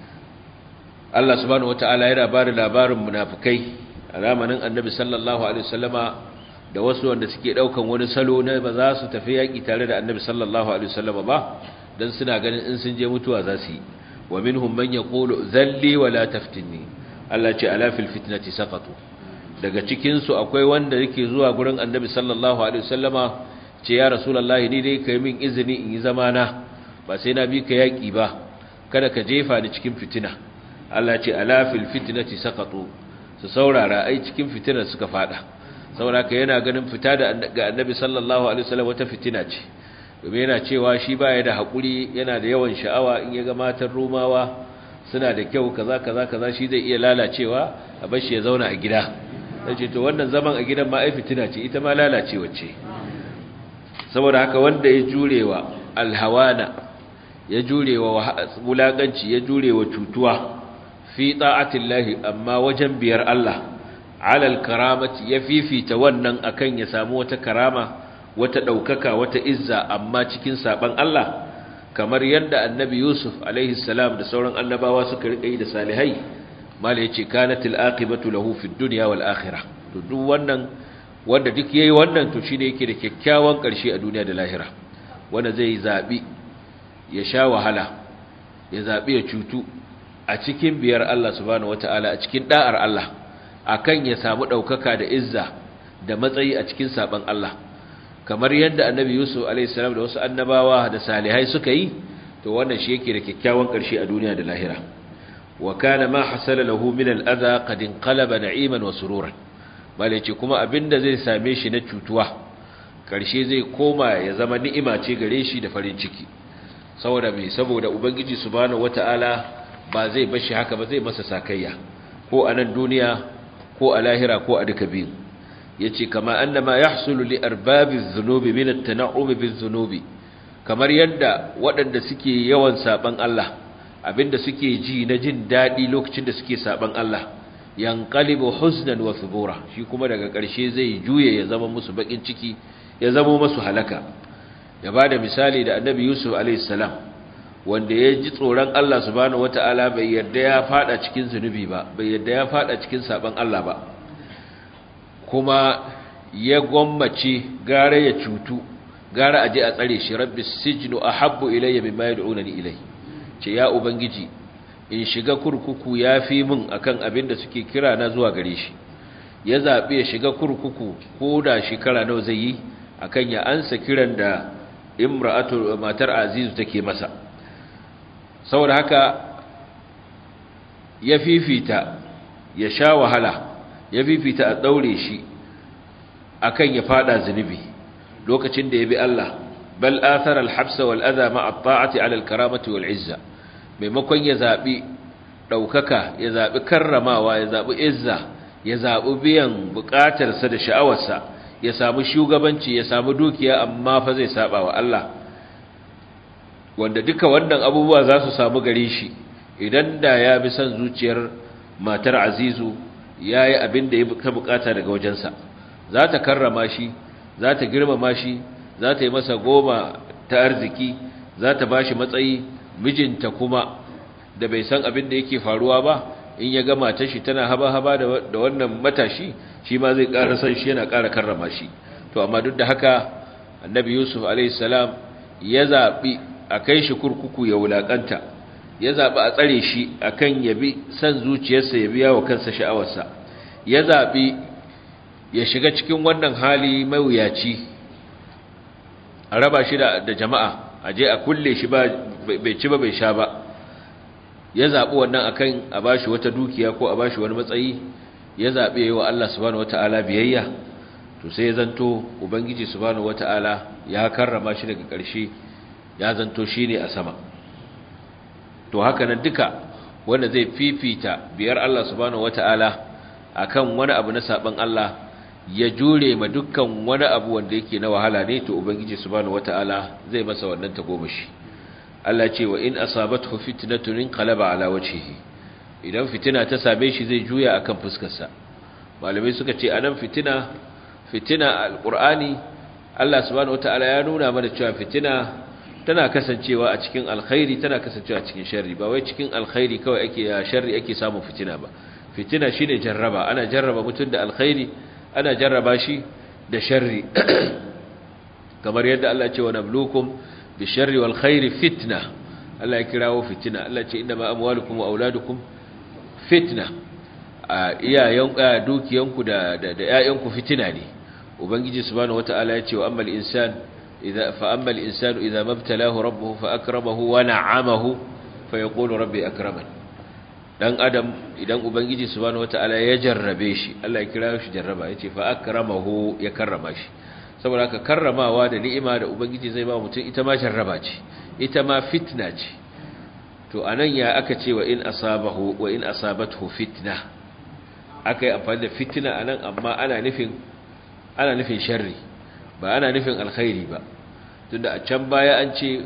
Allah subhanahu wata'ala yana ba da labarin munafukai a zamanin annabi sallallahu alaihi wasallama da wasu wanda suke daukan wani salo na ba za su tafi yaki tare da annabi sallallahu alaihi wasallama ba dan suna ganin in sun je mutuwa za su yi wa minhum man yaqulu dhalli wa la taftinni Allah ce ala fil fitnati saqatu daga cikin su akwai wanda yake zuwa gurin annabi sallallahu alaihi wasallama ce ya rasulullahi ni dai kai min izini in yi zamana ba sai na bi ka yaki ba kada ka jefa ni cikin fitina Allah ce ala fil fitnati saqatu su saurara ai cikin fitinar suka fada sauraka yana ganin fita da ga annabi sallallahu alaihi wasallam wata fitina ce domin yana cewa shi baya da hakuri yana da yawan sha'awa in ya ga matan rumawa suna da kyau kaza kaza kaza shi zai iya lalacewa a bar shi ya zauna a gida sai to wannan zaman a gidan ma ai fitina ce ita ma lalacewa ce saboda haka wanda ya jurewa alhawana ya jurewa wulakanci ya jurewa cutuwa fi ta'atillahi amma wajen biyar Allah alal karamati ya fifita wannan akan ya samu wata karama wata daukaka wata izza amma cikin saban Allah kamar yadda annabi Yusuf alaihi salam da sauran annabawa suka rika yi da salihai mala yace kanatil aqibatu lahu fid dunya wal akhirah to duk wannan wanda duk yayi wannan to shine yake da kyakkyawan karshe a duniya da lahira wanda zai zabi ya sha wahala ya zabi ya cutu a cikin biyar Allah subhanahu wataala a cikin da'ar Allah akan ya samu daukaka da izza da matsayi a cikin saban Allah kamar yadda annabi Yusuf alayhi salam da wasu annabawa da salihai suka yi to wannan shi yake da kyakkyawan karshe a duniya da lahira wa kana ma hasala lahu min al-adha qad inqalaba na'iman wa sururan malaci kuma abinda zai same shi na cutuwa karshe zai koma ya zama ni'ima ce gare shi da farin ciki saboda me saboda ubangiji subhanahu wataala ba zai bashi haka ba zai masa sakayya ko a nan duniya ko a lahira ko a duka biyu yace kama annama yahsulu li arbabiz dhunubi min at-tana'um biz-dhunubi kamar yadda waɗanda suke yawan saban Allah abinda suke ji na jin dadi lokacin da suke saban Allah yanqalibu huznan wa thubura shi kuma daga ƙarshe zai juye ya zama musu bakin ciki ya zama musu halaka ya bada misali da annabi Yusuf alayhi salam wanda ya ji tsoron Allah subhanahu wata'ala bai yarda ya fada cikin zunubi ba bai yarda ya fada cikin saban Allah ba kuma ya gwammace gara ya cutu gara aje a tsare shi rabbi sijnu ahabbu ilayya mimma yad'unani ilay ce ya ubangiji in shiga kurkuku yafi min akan abin da suke kira na zuwa gare shi ya zabi ya shiga kurkuku ko da shekara nawa zai yi akan ya ansa kiran da imra'atu matar azizu take masa saboda haka ya fifita ya sha wahala ya fifita a daure shi akan ya fada zunubi lokacin da ya bi Allah bal athara al-habsa wal adha ma at-ta'ati 'ala al-karamati wal 'izza maimakon ya zabi daukaka ya zabi karramawa ya zabi izza ya zabi biyan bukatarsa da sha'awarsa ya samu shugabanci ya samu dukiya amma fa zai saba wa Allah wanda duka wannan abubuwa za su samu gare shi idan da ya bi son zuciyar matar azizu ya yi abin da ya ta bukata daga wajensa za ta karrama shi za ta girmama shi za ta yi masa goma ta arziki za ta ba shi matsayi mijinta kuma da bai san abin da yake faruwa ba in ya gama ta shi tana haba-haba da wannan matashi shi ma zai ƙara san shi yana ƙara karrama shi to amma duk da haka annabi yusuf alaihissalam ya zaɓi a kai shi kurkuku ya wulaƙanta ya zaɓi a tsare shi a kan ya bi san zuciyarsa ya biya wa kansa sha'awarsa ya zaɓi ya shiga cikin wannan hali mawuyaci a raba shi da jama'a a je a kulle shi bai ci ba bai sha ba ya zaɓi wannan akan a bashi wata dukiya ko a bashi wani matsayi ya zaɓe wa Allah subhanahu wata'ala biyayya to sai ya zanto ubangiji subhanahu wata'ala ya karrama shi daga ƙarshe ya zanto shine a sama to haka nan duka wanda zai fifita biyar Allah subhanahu wata'ala akan wani abu na saban Allah ya jure ma dukkan wani abu wanda yake na wahala ne to ubangiji subhanahu wata'ala zai masa wannan tagomashi Allah ce wa in asabathu fitnatun inqalaba ala wajhihi idan fitina ta same shi zai juya akan fuskarsa malamai suka ce anan fitina fitina alqur'ani Allah subhanahu wataala ya nuna mana cewa fitina tana kasancewa a cikin alkhairi tana kasancewa a cikin sharri ba wai cikin alkhairi kawai ake ya sharri ake samun fitina ba fitina shine jarraba ana jarraba mutum da alkhairi ana jarraba shi da sharri kamar yadda Allah ya ce wa nablukum bisharri wal khairi fitna Allah ya kirawo fitina Allah ce inna ma amwalukum wa auladukum fitna iyayen dukiyanku da da ƴaƴanku fitina ne ubangiji subhanahu wataala ya ce wa ammal insan idza fa ammal insanu idza mabtalahu rabbuhu fa akramahu wa na'amahu fa yaqulu rabbi akraman dan adam idan ubangiji subhanahu wataala ya jarrabe shi Allah ya kirawo shi jarraba yace fa akramahu ya karrama shi saboda haka karramawa da ni'ima da ubangiji zai ba mutum ita ma jarraba ce ita ma fitna ce to anan ya aka ce wa in asabahu wa in asabathu fitna aka yi amfani da fitna anan amma ana nufin ana nufin sharri ba ana nufin alkhairi ba tunda a can baya an ce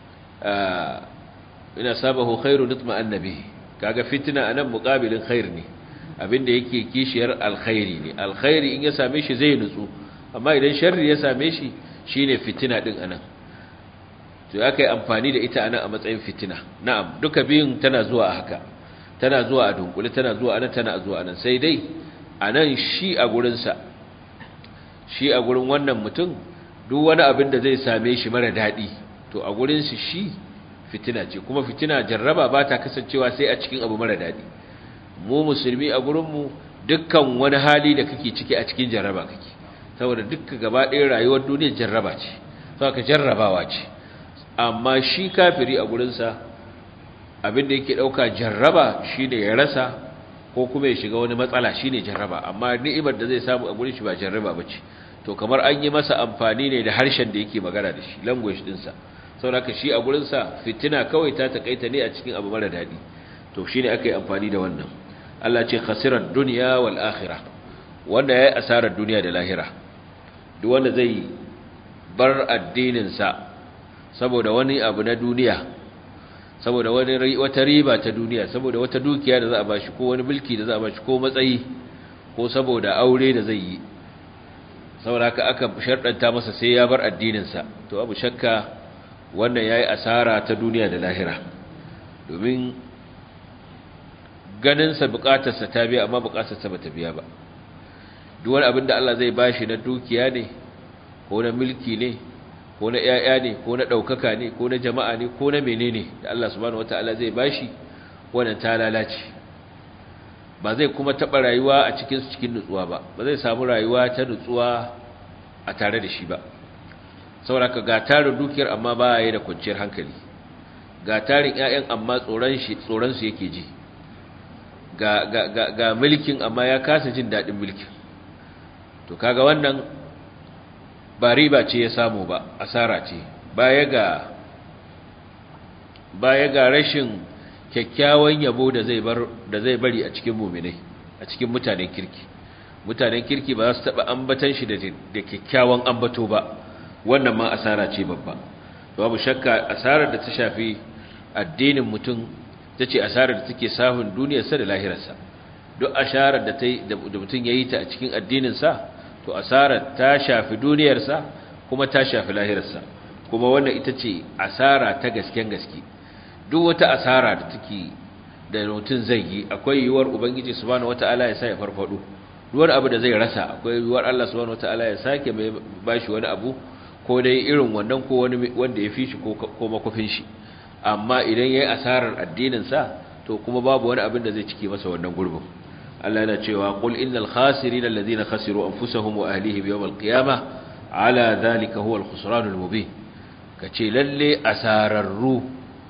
in asabahu khairu nutma annabi kaga fitna anan muqabilin khair ne abinda yake kishiyar alkhairi ne alkhairi in ya same shi zai nutsu amma idan sharri ya same shi shine fitina din anan to aka yi amfani da ita anan a matsayin fitina na'am duka biyun tana zuwa a haka tana zuwa a dunkule tana zuwa anan tana zuwa anan sai dai anan shi a gurin sa shi a gurin wannan mutum duk wani abin da zai same shi mara dadi to a gurin shi shi fitina ce kuma fitina jarraba ba ta kasancewa sai a cikin abu mara dadi mu musulmi a gurin mu dukkan wani hali da kake ciki a cikin jarraba kake saboda dukkan gaba ɗaya rayuwar duniya jarraba ce saboda jarrabawa ce amma shi kafiri a gurinsa abinda yake ɗauka jarraba shi ne ya rasa ko kuma ya shiga wani matsala shi ne jarraba amma ni'imar da zai samu a gurin shi ba jarraba ba ce to kamar an yi masa amfani ne da harshen da yake magana da shi language ɗinsa saboda shi a gurinsa fitina kawai ta takaita ne a cikin abu mara daɗi to shi ne aka yi amfani da wannan Allah ce khasirar duniya wal akhirah wanda ya yi asarar duniya da lahira duk wanda zai bar addininsa saboda wani abu na duniya saboda wani wata riba ta duniya saboda wata dukiya da za a bashi ko wani mulki da za a bashi ko matsayi ko saboda aure da zai yi saboda haka aka sharɗanta masa sai ya bar addininsa to abu shakka wannan yayi asara ta duniya da lahira domin ganinsa bukatarsa ta biya amma bukatarsa ba ta biya ba duk wani abin da Allah zai bashi na dukiya ne ko na mulki ne ko na ƴaƴa ne ko na ɗaukaka ne ko na jama'a ne ko na menene da Allah subhanahu wataala zai bashi wannan ta lalace ba zai kuma taɓa rayuwa a cikin cikin nutsuwa ba ba zai samu rayuwa ta nutsuwa a tare da shi ba saboda ga tarin dukiyar amma ba ya da kwanciyar hankali ga tarin ƴaƴan amma tsoron shi tsoron su yake ji ga ga ga, ga mulkin amma ya kasa jin daɗin mulkin to kaga wannan ba riba ce ya samu ba asara ce baya ga baya ga rashin kyakkyawan yabo da zai bar da zai bari a cikin mu'minai a cikin mutanen kirki mutanen kirki ba za su taba ambatan shi da da kyakkyawan ambato ba wannan ma asara ce babba babu shakka asarar da ta shafi addinin mutum ta ce asarar da take sahun duniyarsa da lahirarsa duk asarar da da mutum ya yi ta a cikin addininsa to asarar ta shafi duniyarsa kuma ta shafi lahirarsa kuma wannan ita ce asara ta gasken gaske duk wata asara da take da mutum zai yi akwai yiwuwar ubangiji subhanahu wataala ya sa ya farfado duwar abu da zai rasa akwai yiwuwar Allah subhanahu wataala ya sake mai bashi wani abu ko dai irin wannan ko wani wanda ya fi shi ko makofin shi amma idan yayi asarar addinin sa to kuma babu wani abin da zai cike masa wannan gurbin Allah yana cewa qul innal khasirin alladhina khasiru anfusahum wa ahlihim yawm alqiyamah ala dhalika huwa alkhusran almubin kace lalle asararru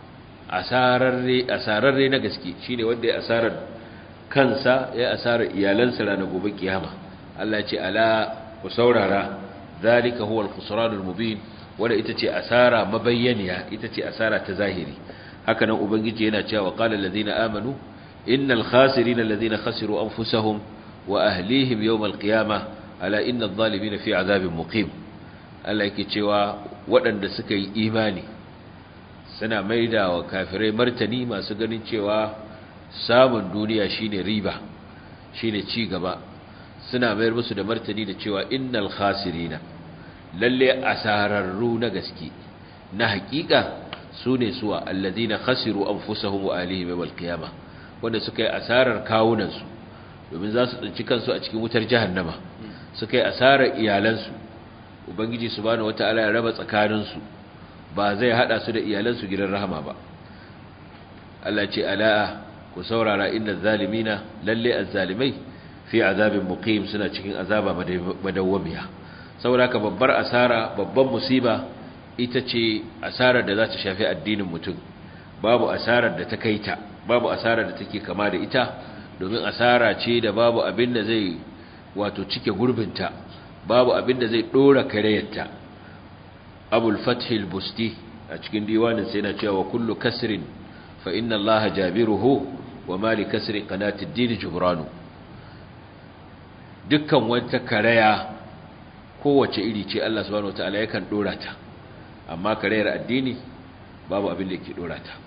asararre asararre na gaske shine wanda ya asarar kansa ya asarar iyalansa ranar gobe kiyama Allah ya ce ala ku saurara zalika huwa al-khusran al-mubin wanda ita ce asara mabayyaniya ita ce asara ta zahiri haka nan ubangiji yana cewa qala allazina amanu innal khasirina allazina khasiru anfusahum wa ahlihim yawm al-qiyamah ala inna adh-dhalimina fi azabin muqim Allah yake cewa waɗanda suka yi imani suna maida wa kafirai martani masu ganin cewa samun duniya shine riba shine ci gaba suna mayar musu da martani da cewa innal khasirina lalle asararru na gaske na hakika sune suwa alladhina khasiru anfusahum wa alihim yawmal qiyamah wanda suka yi asarar kawunansu domin za su tsinci kansu a cikin wutar jahannama suka yi asarar iyalansu ubangiji subhanahu wataala ya raba tsakaninsu ba zai hada su da iyalansu gidan rahama ba Allah ce ala'a ku saurara inna zalimina lalle azzalimai fi azabin muqim suna cikin azaba madawwamiya saboda ka babbar asara babban musiba ita ce asarar da za ta shafi addinin mutum babu asarar da ta kaita babu asarar da take kama da ita domin asara ce da babu abin da zai wato cike gurbinta babu abin da zai dora kareyarta abul fathil busti a cikin diwanin sai na cewa kullu kasrin fa inna allaha jabiruhu wa ma li kasri qanati ad-din jubranu dukkan wata karaya kowace iri ce Allah subhanahu wataala yakan dora ta amma karayar addini babu abin da yake dora ta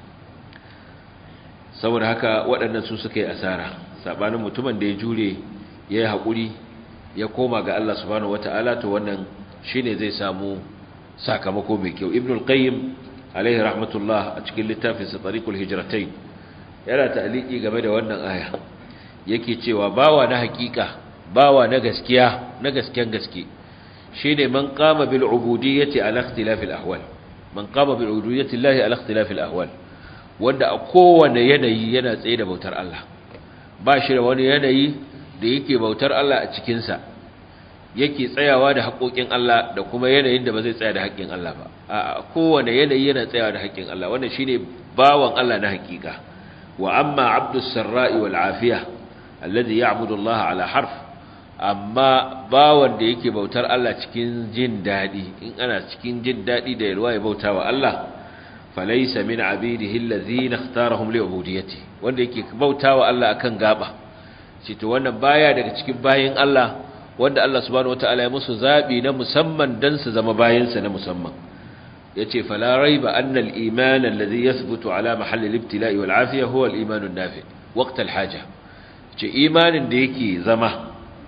saboda haka waɗannan su suka yi asara sabanin mutumin da ya jure ya yi haƙuri ya koma ga Allah subhanahu wataala to wannan shine zai samu sakamako mai kyau ibnul qayyim alaihi rahmatullah a cikin littafin sa tariqul hijratain yana ta'liqi game da wannan aya yake cewa bawa na hakika bawa na gaskiya na gasken gaske shine man qama bil ubudiyyati ala ikhtilafil ahwal man qama bil ubudiyyati llahi ala ikhtilafil ahwal wanda a kowane yanayi yana tsaye da bautar Allah ba shi da wani yanayi da yake bautar Allah a cikin sa yake tsayawa da haƙoƙin Allah da kuma yanayin da ba zai tsaya da haƙƙin Allah ba a kowane yanayi yana tsayawa da haƙƙin Allah wannan shine bawan Allah na haƙiƙa wa amma abdus sarra'i wal afiya alladhi ya'budu Allah ala harf amma bawan da yake bautar Allah cikin jin dadi in ana cikin jin dadi da yalwa ya bautawa Allah falaysa min abidihi alladhina ikhtarahum li ubudiyyati wanda yake bautawa Allah akan gaba shi to wannan baya daga cikin bayin Allah wanda Allah subhanahu wataala ya musu zabi na musamman dan su zama bayansa na musamman yace fala raiba anna al-iman alladhi yathbutu ala mahalli al-ibtila'i wal 'afiya huwa al-iman an-nafi waqt al-haja ce imanin da yake zama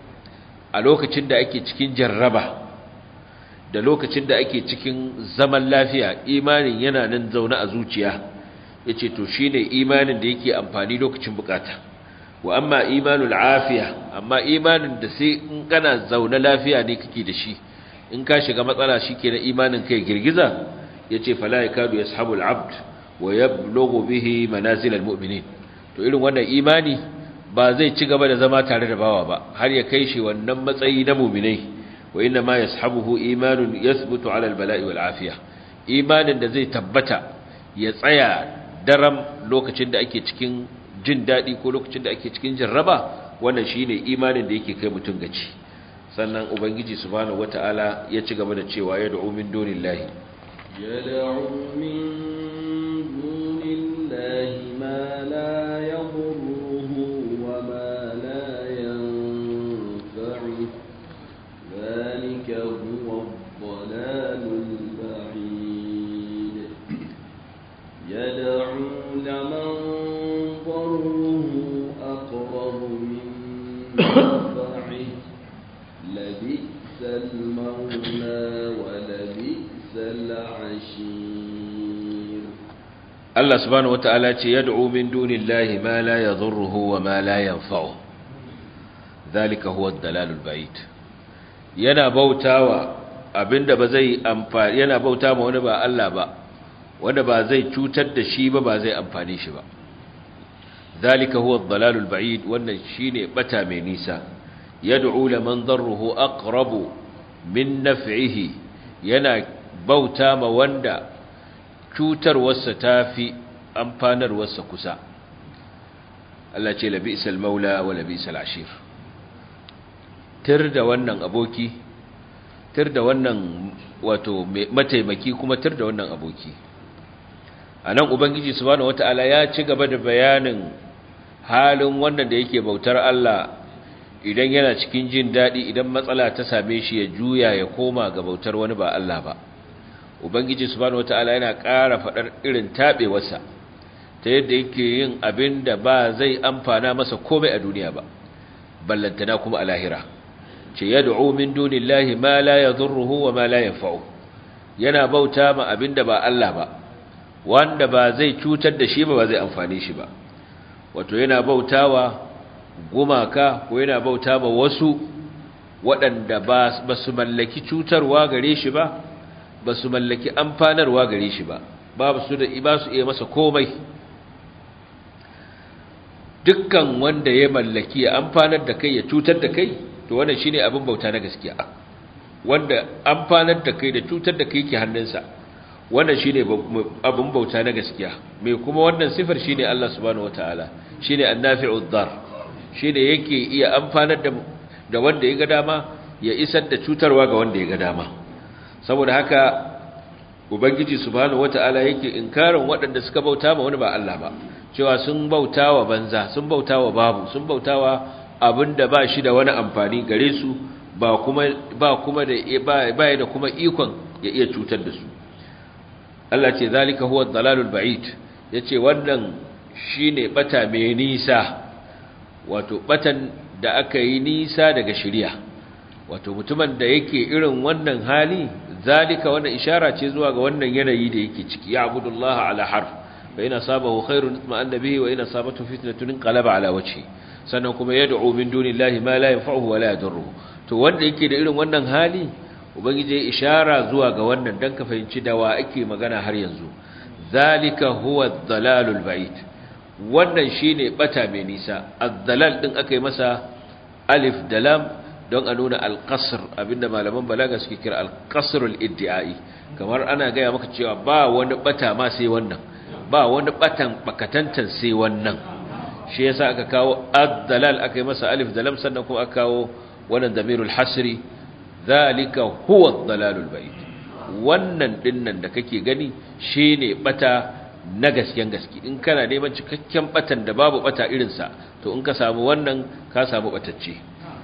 a lokacin da ake cikin jarraba da lokacin da ake cikin zaman lafiya imanin yana nan zaune a zuciya yace to shine imanin da yake amfani lokacin bukata wa amma imanul afiya amma imanin da sai in kana zaune lafiya ne kake da shi in ka shiga matsala shikenan imanin kai girgiza yace fala yakadu yashabul abd wa yablughu bihi manazil almu'minin to irin wannan imani ba zai ci gaba da zama tare da bawa ba har ya kai shi wannan matsayi na mu'minai wa inna ma yashabuhu imanun yathbutu ala albala'i wal afiya imanin da zai tabbata ya tsaya daram lokacin da ake cikin jin daɗi ko lokacin da ake cikin jarraba wannan shine imanin da yake kai mutum gaci sannan ubangiji subhanahu wata'ala ya ci gaba da cewa ya da'u min dunillahi yad'u min dunillahi ma la yadurruhu wa ma la yanfa'u dhalika huwa ad-dalalul ba'id Allah subhanahu wata'ala ce yad'u min dunillahi ma la yadhurruhu wa ma la yanfa'u zalika huwa ad-dalalul ba'id yana bautawa abinda ba zai amfani yana bauta ma wani ba Allah ba wanda ba zai cutar da shi ba ba zai amfani shi ba zalika huwa ad-dalalul ba'id wannan shine bata mai nisa yad'u liman darruhu aqrabu min naf'ihi yana bauta ma wanda cutarwarsa tafi amfanarwarsa kusa Allah ce labisal maula wa labisal ashir tir da wannan aboki tir da wannan wato mataimaki kuma tir da wannan aboki anan ubangiji subhanahu wataala ya ci gaba da bayanin halin wannan da yake bautar Allah idan yana cikin jin daɗi idan matsala ta same shi ya juya ya koma ga bautar wani ba Allah ba ubangiji subhanahu wataala yana ƙara faɗar irin taɓewarsa ta yadda yake yin abin da ba zai amfana masa komai a duniya ba ballantana kuma a lahira ce yad'u min dunillahi ma la yadhurruhu wa ma la yanfa'u yana bauta ma abin da ba Allah ba wanda ba zai cutar da shi ba ba zai amfane shi ba wato yana bautawa gumaka ko yana bauta ma wasu waɗanda ba su mallaki cutarwa gare shi ba ba su mallaki amfanarwa gare shi ba ba su da ba su iya masa komai dukkan wanda ya mallaki ya amfanar da kai ya cutar da kai to wannan shine abin bauta na gaskiya wanda amfanar da kai da cutar da kai yake hannunsa wannan shine abin bauta na gaskiya me kuma wannan sifar shine Allah subhanahu wataala shine annafi'ud dar shine yake iya amfanar da da wanda ya ga dama ya isar da cutarwa ga wanda ya ga dama saboda haka ubangiji subhanahu wataala yake inkarin waɗanda suka bauta ma wani ba Allah ba cewa sun bauta wa banza sun bauta wa babu sun bauta wa abinda ba shi da wani amfani gare su ba kuma ba kuma da ba da kuma ikon ya iya cutar da su Allah ce zalika huwa dalalul ba'id yace wannan shine bata mai nisa wato batan da aka yi nisa daga shari'a wato mutumin da yake irin wannan hali zalika wannan ishara ce zuwa ga wannan yanayi da yake ciki ya abudullaha ala harf fa ina sabahu khairun itma'anna bihi wa ina sabatu fitnatun qalaba ala wajhi sannan kuma yad'u min dunillahi ma la yanfa'uhu wa la yadurruhu to wanda yake da irin wannan hali ubangiji ya ishara zuwa ga wannan dan ka fahimci da wa ake magana har yanzu zalika huwa ad-dalalul ba'id wannan shine bata mai nisa ad-dalal din aka yi masa alif da lam don a nuna al-qasr abinda malaman balaga suke kira al-qasr al-iddiai kamar ana gaya maka cewa ba wani bata ma sai wannan ba wani batan bakatantan sai wannan shi yasa aka kawo ad-dalal aka yi masa alif da lam sannan kuma aka kawo wannan damirul hasri zalika huwa ad-dalalul ba'id wannan dinnan da kake gani shine bata na gasken gaske in kana neman cikakken batan da babu bata irinsa to in ka samu wannan ka samu batacce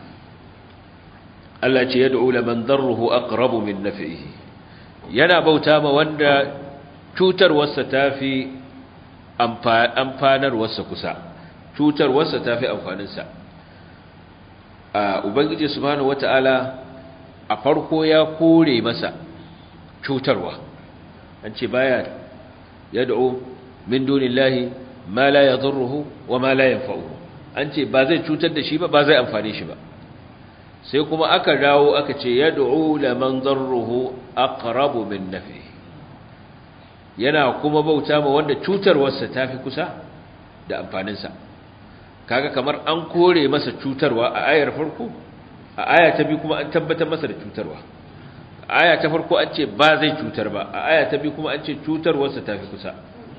Allah ce yad'u laman darruhu aqrabu min naf'ihi yana bauta ma wanda cutarwarsa tafi amfanarwarsa kusa cutarwarsa tafi amfaninsa a ubangiji subhanahu wataala a farko ya kore masa cutarwa an ce baya yad'u min dunillahi ma la yadhurruhu wa ma la yanfa'uhu an ce ba zai cutar da shi ba ba zai amfane shi ba sai kuma aka dawo aka ce yad'u laman darruhu aqrabu min nafi yana kuma bauta ma wanda cutarwarsa tafi kusa da amfaninsa kaga kamar an kore masa cutarwa a ayar farko a aya ta biyu kuma an tabbatar masa da cutarwa aya ta farko an ce ba zai cutar ba a aya ta biyu kuma an ce cutarwarsa ta fi kusa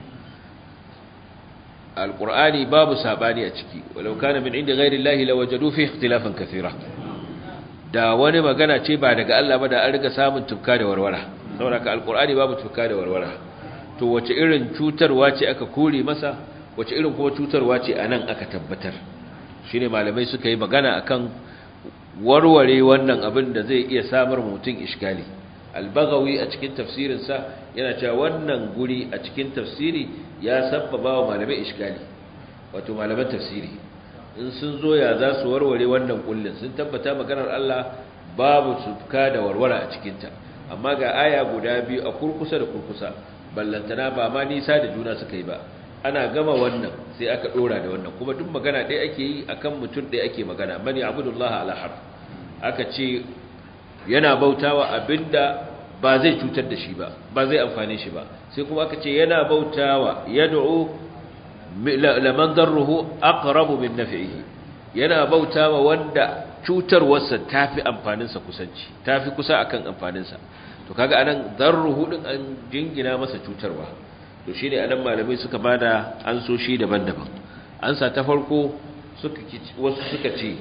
alƙur'ani babu saɓani a ciki walau kana min inda ghairi llahi lawajadu fi ikhtilafan kathira da wani magana ce ba daga Allah ba da an riga samun tufka da warwara saboda ka alƙur'ani babu tufka da warwara to wace irin cutarwa ce aka kore masa wace irin kuma cutarwa ce anan aka tabbatar shine malamai suka yi magana akan warware wannan abin da zai iya samar mutum iskali albagawi a cikin tafsirinsa yana cewa wannan guri a cikin tafsiri ya sabbaba wa malamai iskali wato malaman tafsiri in sun zo ya za su warware wannan kullun sun tabbata maganar Allah babu tufka da warwara a cikinta amma ga aya guda biyu a kurkusa da kurkusa ballantana ba ma nisa da juna suka yi ba ana gama wannan sai aka dora da wannan kuma duk magana ɗaya ake yi akan mutum ɗaya ake magana mani abudullahi ala harf aka ce yana bautawa abinda ba zai cutar da shi ba ba zai amfane shi ba sai kuma aka ce yana bautawa yad'u laman darruhu aqrabu min naf'ihi yana bautawa wanda cutarwarsa tafi amfaninsa kusanci tafi kusa akan amfaninsa to kaga anan darruhu din an jingina masa cutarwa to shine anan malamai suka bada an so shi daban-daban ansa ta farko suka wasu suka ce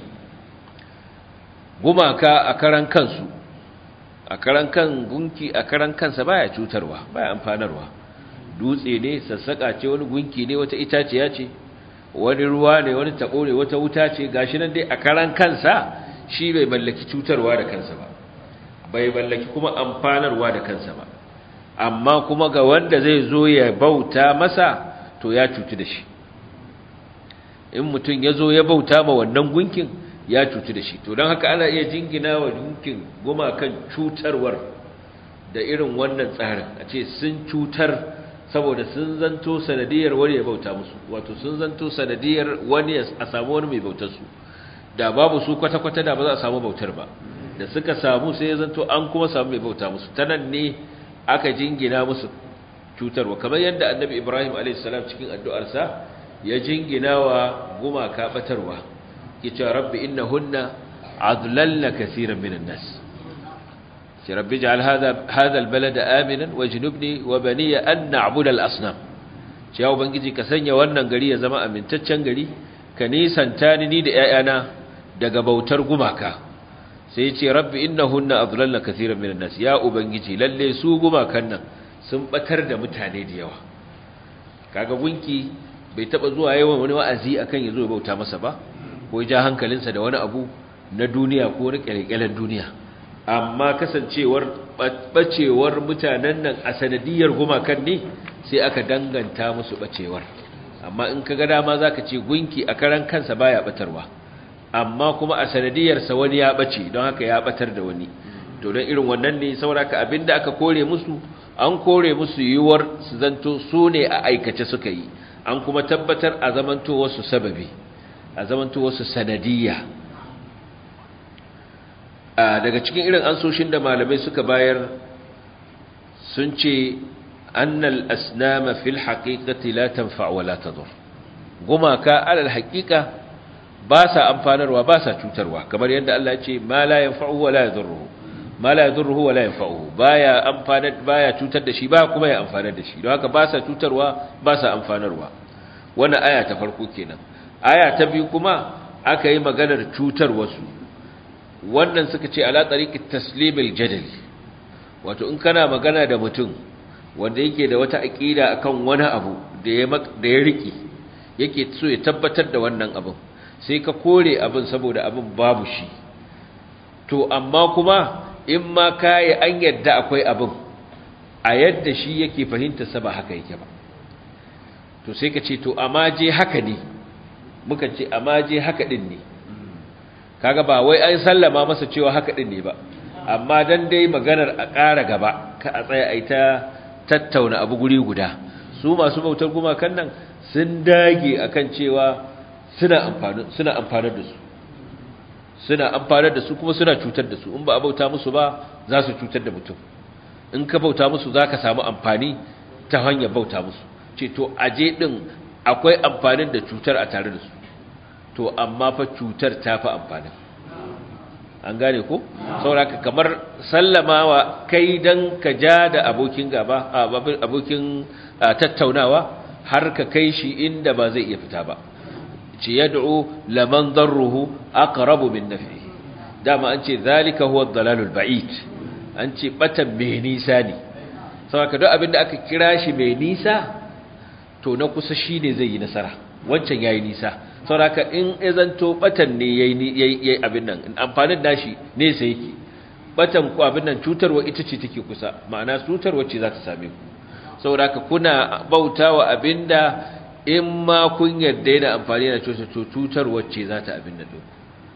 gumaka a karan kansu a karan kan gunki a karan kansa baya cutarwa baya amfanarwa dutse ne sassaka ce wani gunki ne wata itaciya ce wani ruwa ne wani tabo ne wata wuta ce gashi nan dai a karan kansa shi bai mallaki cutarwa da kansa ba bai mallaki kuma amfanarwa da kansa ba amma kuma ga wanda zai zo ya bauta masa to ya cutu da shi in mutum ya zo ya bauta ma wannan gunkin ya cutu da shi to don haka ana iya jingina wa gunkin gumakan cutarwar da irin wannan tsarin a ce sun cutar saboda sun zanto sanadiyar wani ya bauta musu wato sun zanto sanadiyar wani a samu wani mai bautar su da babu su kwata-kwata da ba za a samu bautar ba da suka samu sai ya zanto an kuma samu mai bauta musu ta nan ne aka jingina musu cutarwa kamar yadda annabi ibrahim a.s. cikin addu'arsa ya jingina wa gumaka batarwa yace rabbi innahunna adlalna kaseeran minan nas ce rabbi ij'al hadha hadha albalada aminan wajnubni wa baniya an na'budu al-asnam ce ya ubangiji ka sanya wannan gari ya zama amintaccen gari ka nisanta ni da 'ya'yana daga bautar gumaka sai ya ce rabbi innahunna adlalna kaseeran minan nas ya ubangiji lalle su gumakan nan sun batar da mutane da yawa kaga gunki bai taba zuwa yawan wani wa'azi akan yazo bauta masa ba ko ja hankalinsa da wani abu na duniya ko na kyalekyalen duniya amma kasancewar bacewar mutanen nan a sanadiyar gumakan ne sai aka danganta musu bacewar amma in ka ga dama zaka ce gunki a karan kansa baya batarwa amma kuma a sanadiyarsa wani ya bace don haka ya batar da wani to don irin wannan ne sauraka abinda aka kore musu an kore musu yiwuwar su zanto su ne a aikace suka yi an kuma tabbatar a zamanto wasu sababi a zamanto wasu sanadiyya daga cikin irin ansoshin da malamai suka bayar sun ce annal asnama fil haqiqati la tanfa wa la tadur gumaka alal haqiqa ba sa amfanarwa ba sa cutarwa kamar yadda Allah ya ce ma la yanfa'u wa la yadurruhu ma la yadurruhu wa la yanfa'uhu baya amfanar baya cutar da shi ba kuma ya amfanar da shi don haka ba sa cutarwa ba sa amfanarwa wannan aya ta farko kenan aya ta biyu kuma aka yi maganar cutar wasu wannan suka ce ala tariqi taslimil jadali wato in kana magana da mutum wanda yake da wata aqida akan wani abu da ya da ya riki yake so ya tabbatar da wannan abin sai ka kore abin saboda abin babu shi to amma kuma in ma kai an yadda akwai abin a yadda shi yake fahimta sa ba haka yake ba to sai ka ce to amma je haka ne muka ce amma je haka din ne kaga ba wai an sallama masa cewa haka din ne ba amma dan dai maganar a ƙara gaba ka a tsaya a ta tattauna abu guri guda su masu bautar gumakan nan sun dage akan cewa suna amfani suna amfanar da su suna amfanar da su kuma suna cutar da su in ba a bauta musu ba za su cutar da mutum in ka bauta musu za ka samu amfani ta hanyar bauta musu ce to aje din akwai amfanin da cutar a tare da su to amma fa cutar ta fi amfanin an gane ko sauraka kamar sallamawa kai dan ka ja da abokin gaba abokin tattaunawa har ka kai shi inda ba zai iya fita ba ce yad'u laman darruhu aqrabu min naf'ihi dama an ce zalika huwa ad-dalalul ba'id an ce batan mai nisa ne saboda duk abinda aka kira shi mai nisa to na kusa shine zai yi nasara wancan yayi nisa saboda in izanto batan ne yayi yayi abin nan amfanin nashi ne sai yake batan ku abin nan cutarwa ita ce take kusa ma'ana cutarwa ce za ta same ku saboda kuna bautawa abinda in ma kun yarda yana amfani da cutar to cutarwa ce za ta abin nan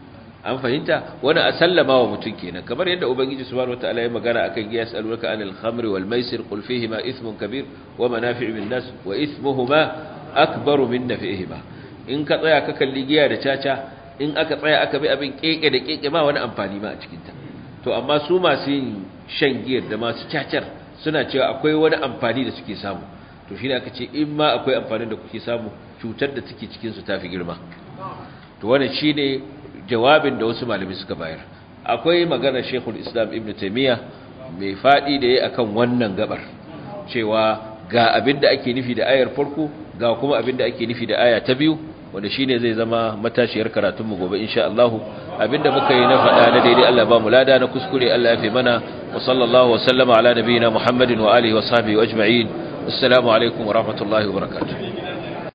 an fahimta wani a sallama wa mutum kenan kamar yadda ubangiji subhanahu wataala ya magana akan giya yasalunaka anil khamri wal maisir qul fihima ithmun kabir wa manafi'u lin nas wa ithmuhuma akbaru min naf'ihima in ka tsaya ka kalli giya da caca in aka tsaya aka bi abin keke da keke ma wani amfani ma a cikin ta to amma su masu yin shan giyar da masu cacar suna cewa akwai wani amfani da suke samu to shi ne aka ce in ma akwai amfanin da kuke samu cutar da take cikin su tafi girma to wannan shine jawabin da wasu malami suka bayar akwai magana Sheikhul Islam Ibn Taymiyyah mai fadi da yayi akan wannan gabar cewa ga abin da ake nufi da ayar farko ga kuma abin da ake nufi da aya ta biyu wanda shine zai zama matashiyar karatun mu gobe insha Allah abinda muka yi na faɗa na daidai Allah ba mu lada na kuskure Allah ya fi mana wa sallallahu wa sallama ala nabiyina Muhammadin wa alihi wa sahbihi ajma'in assalamu alaikum wa rahmatullahi wa barakatuh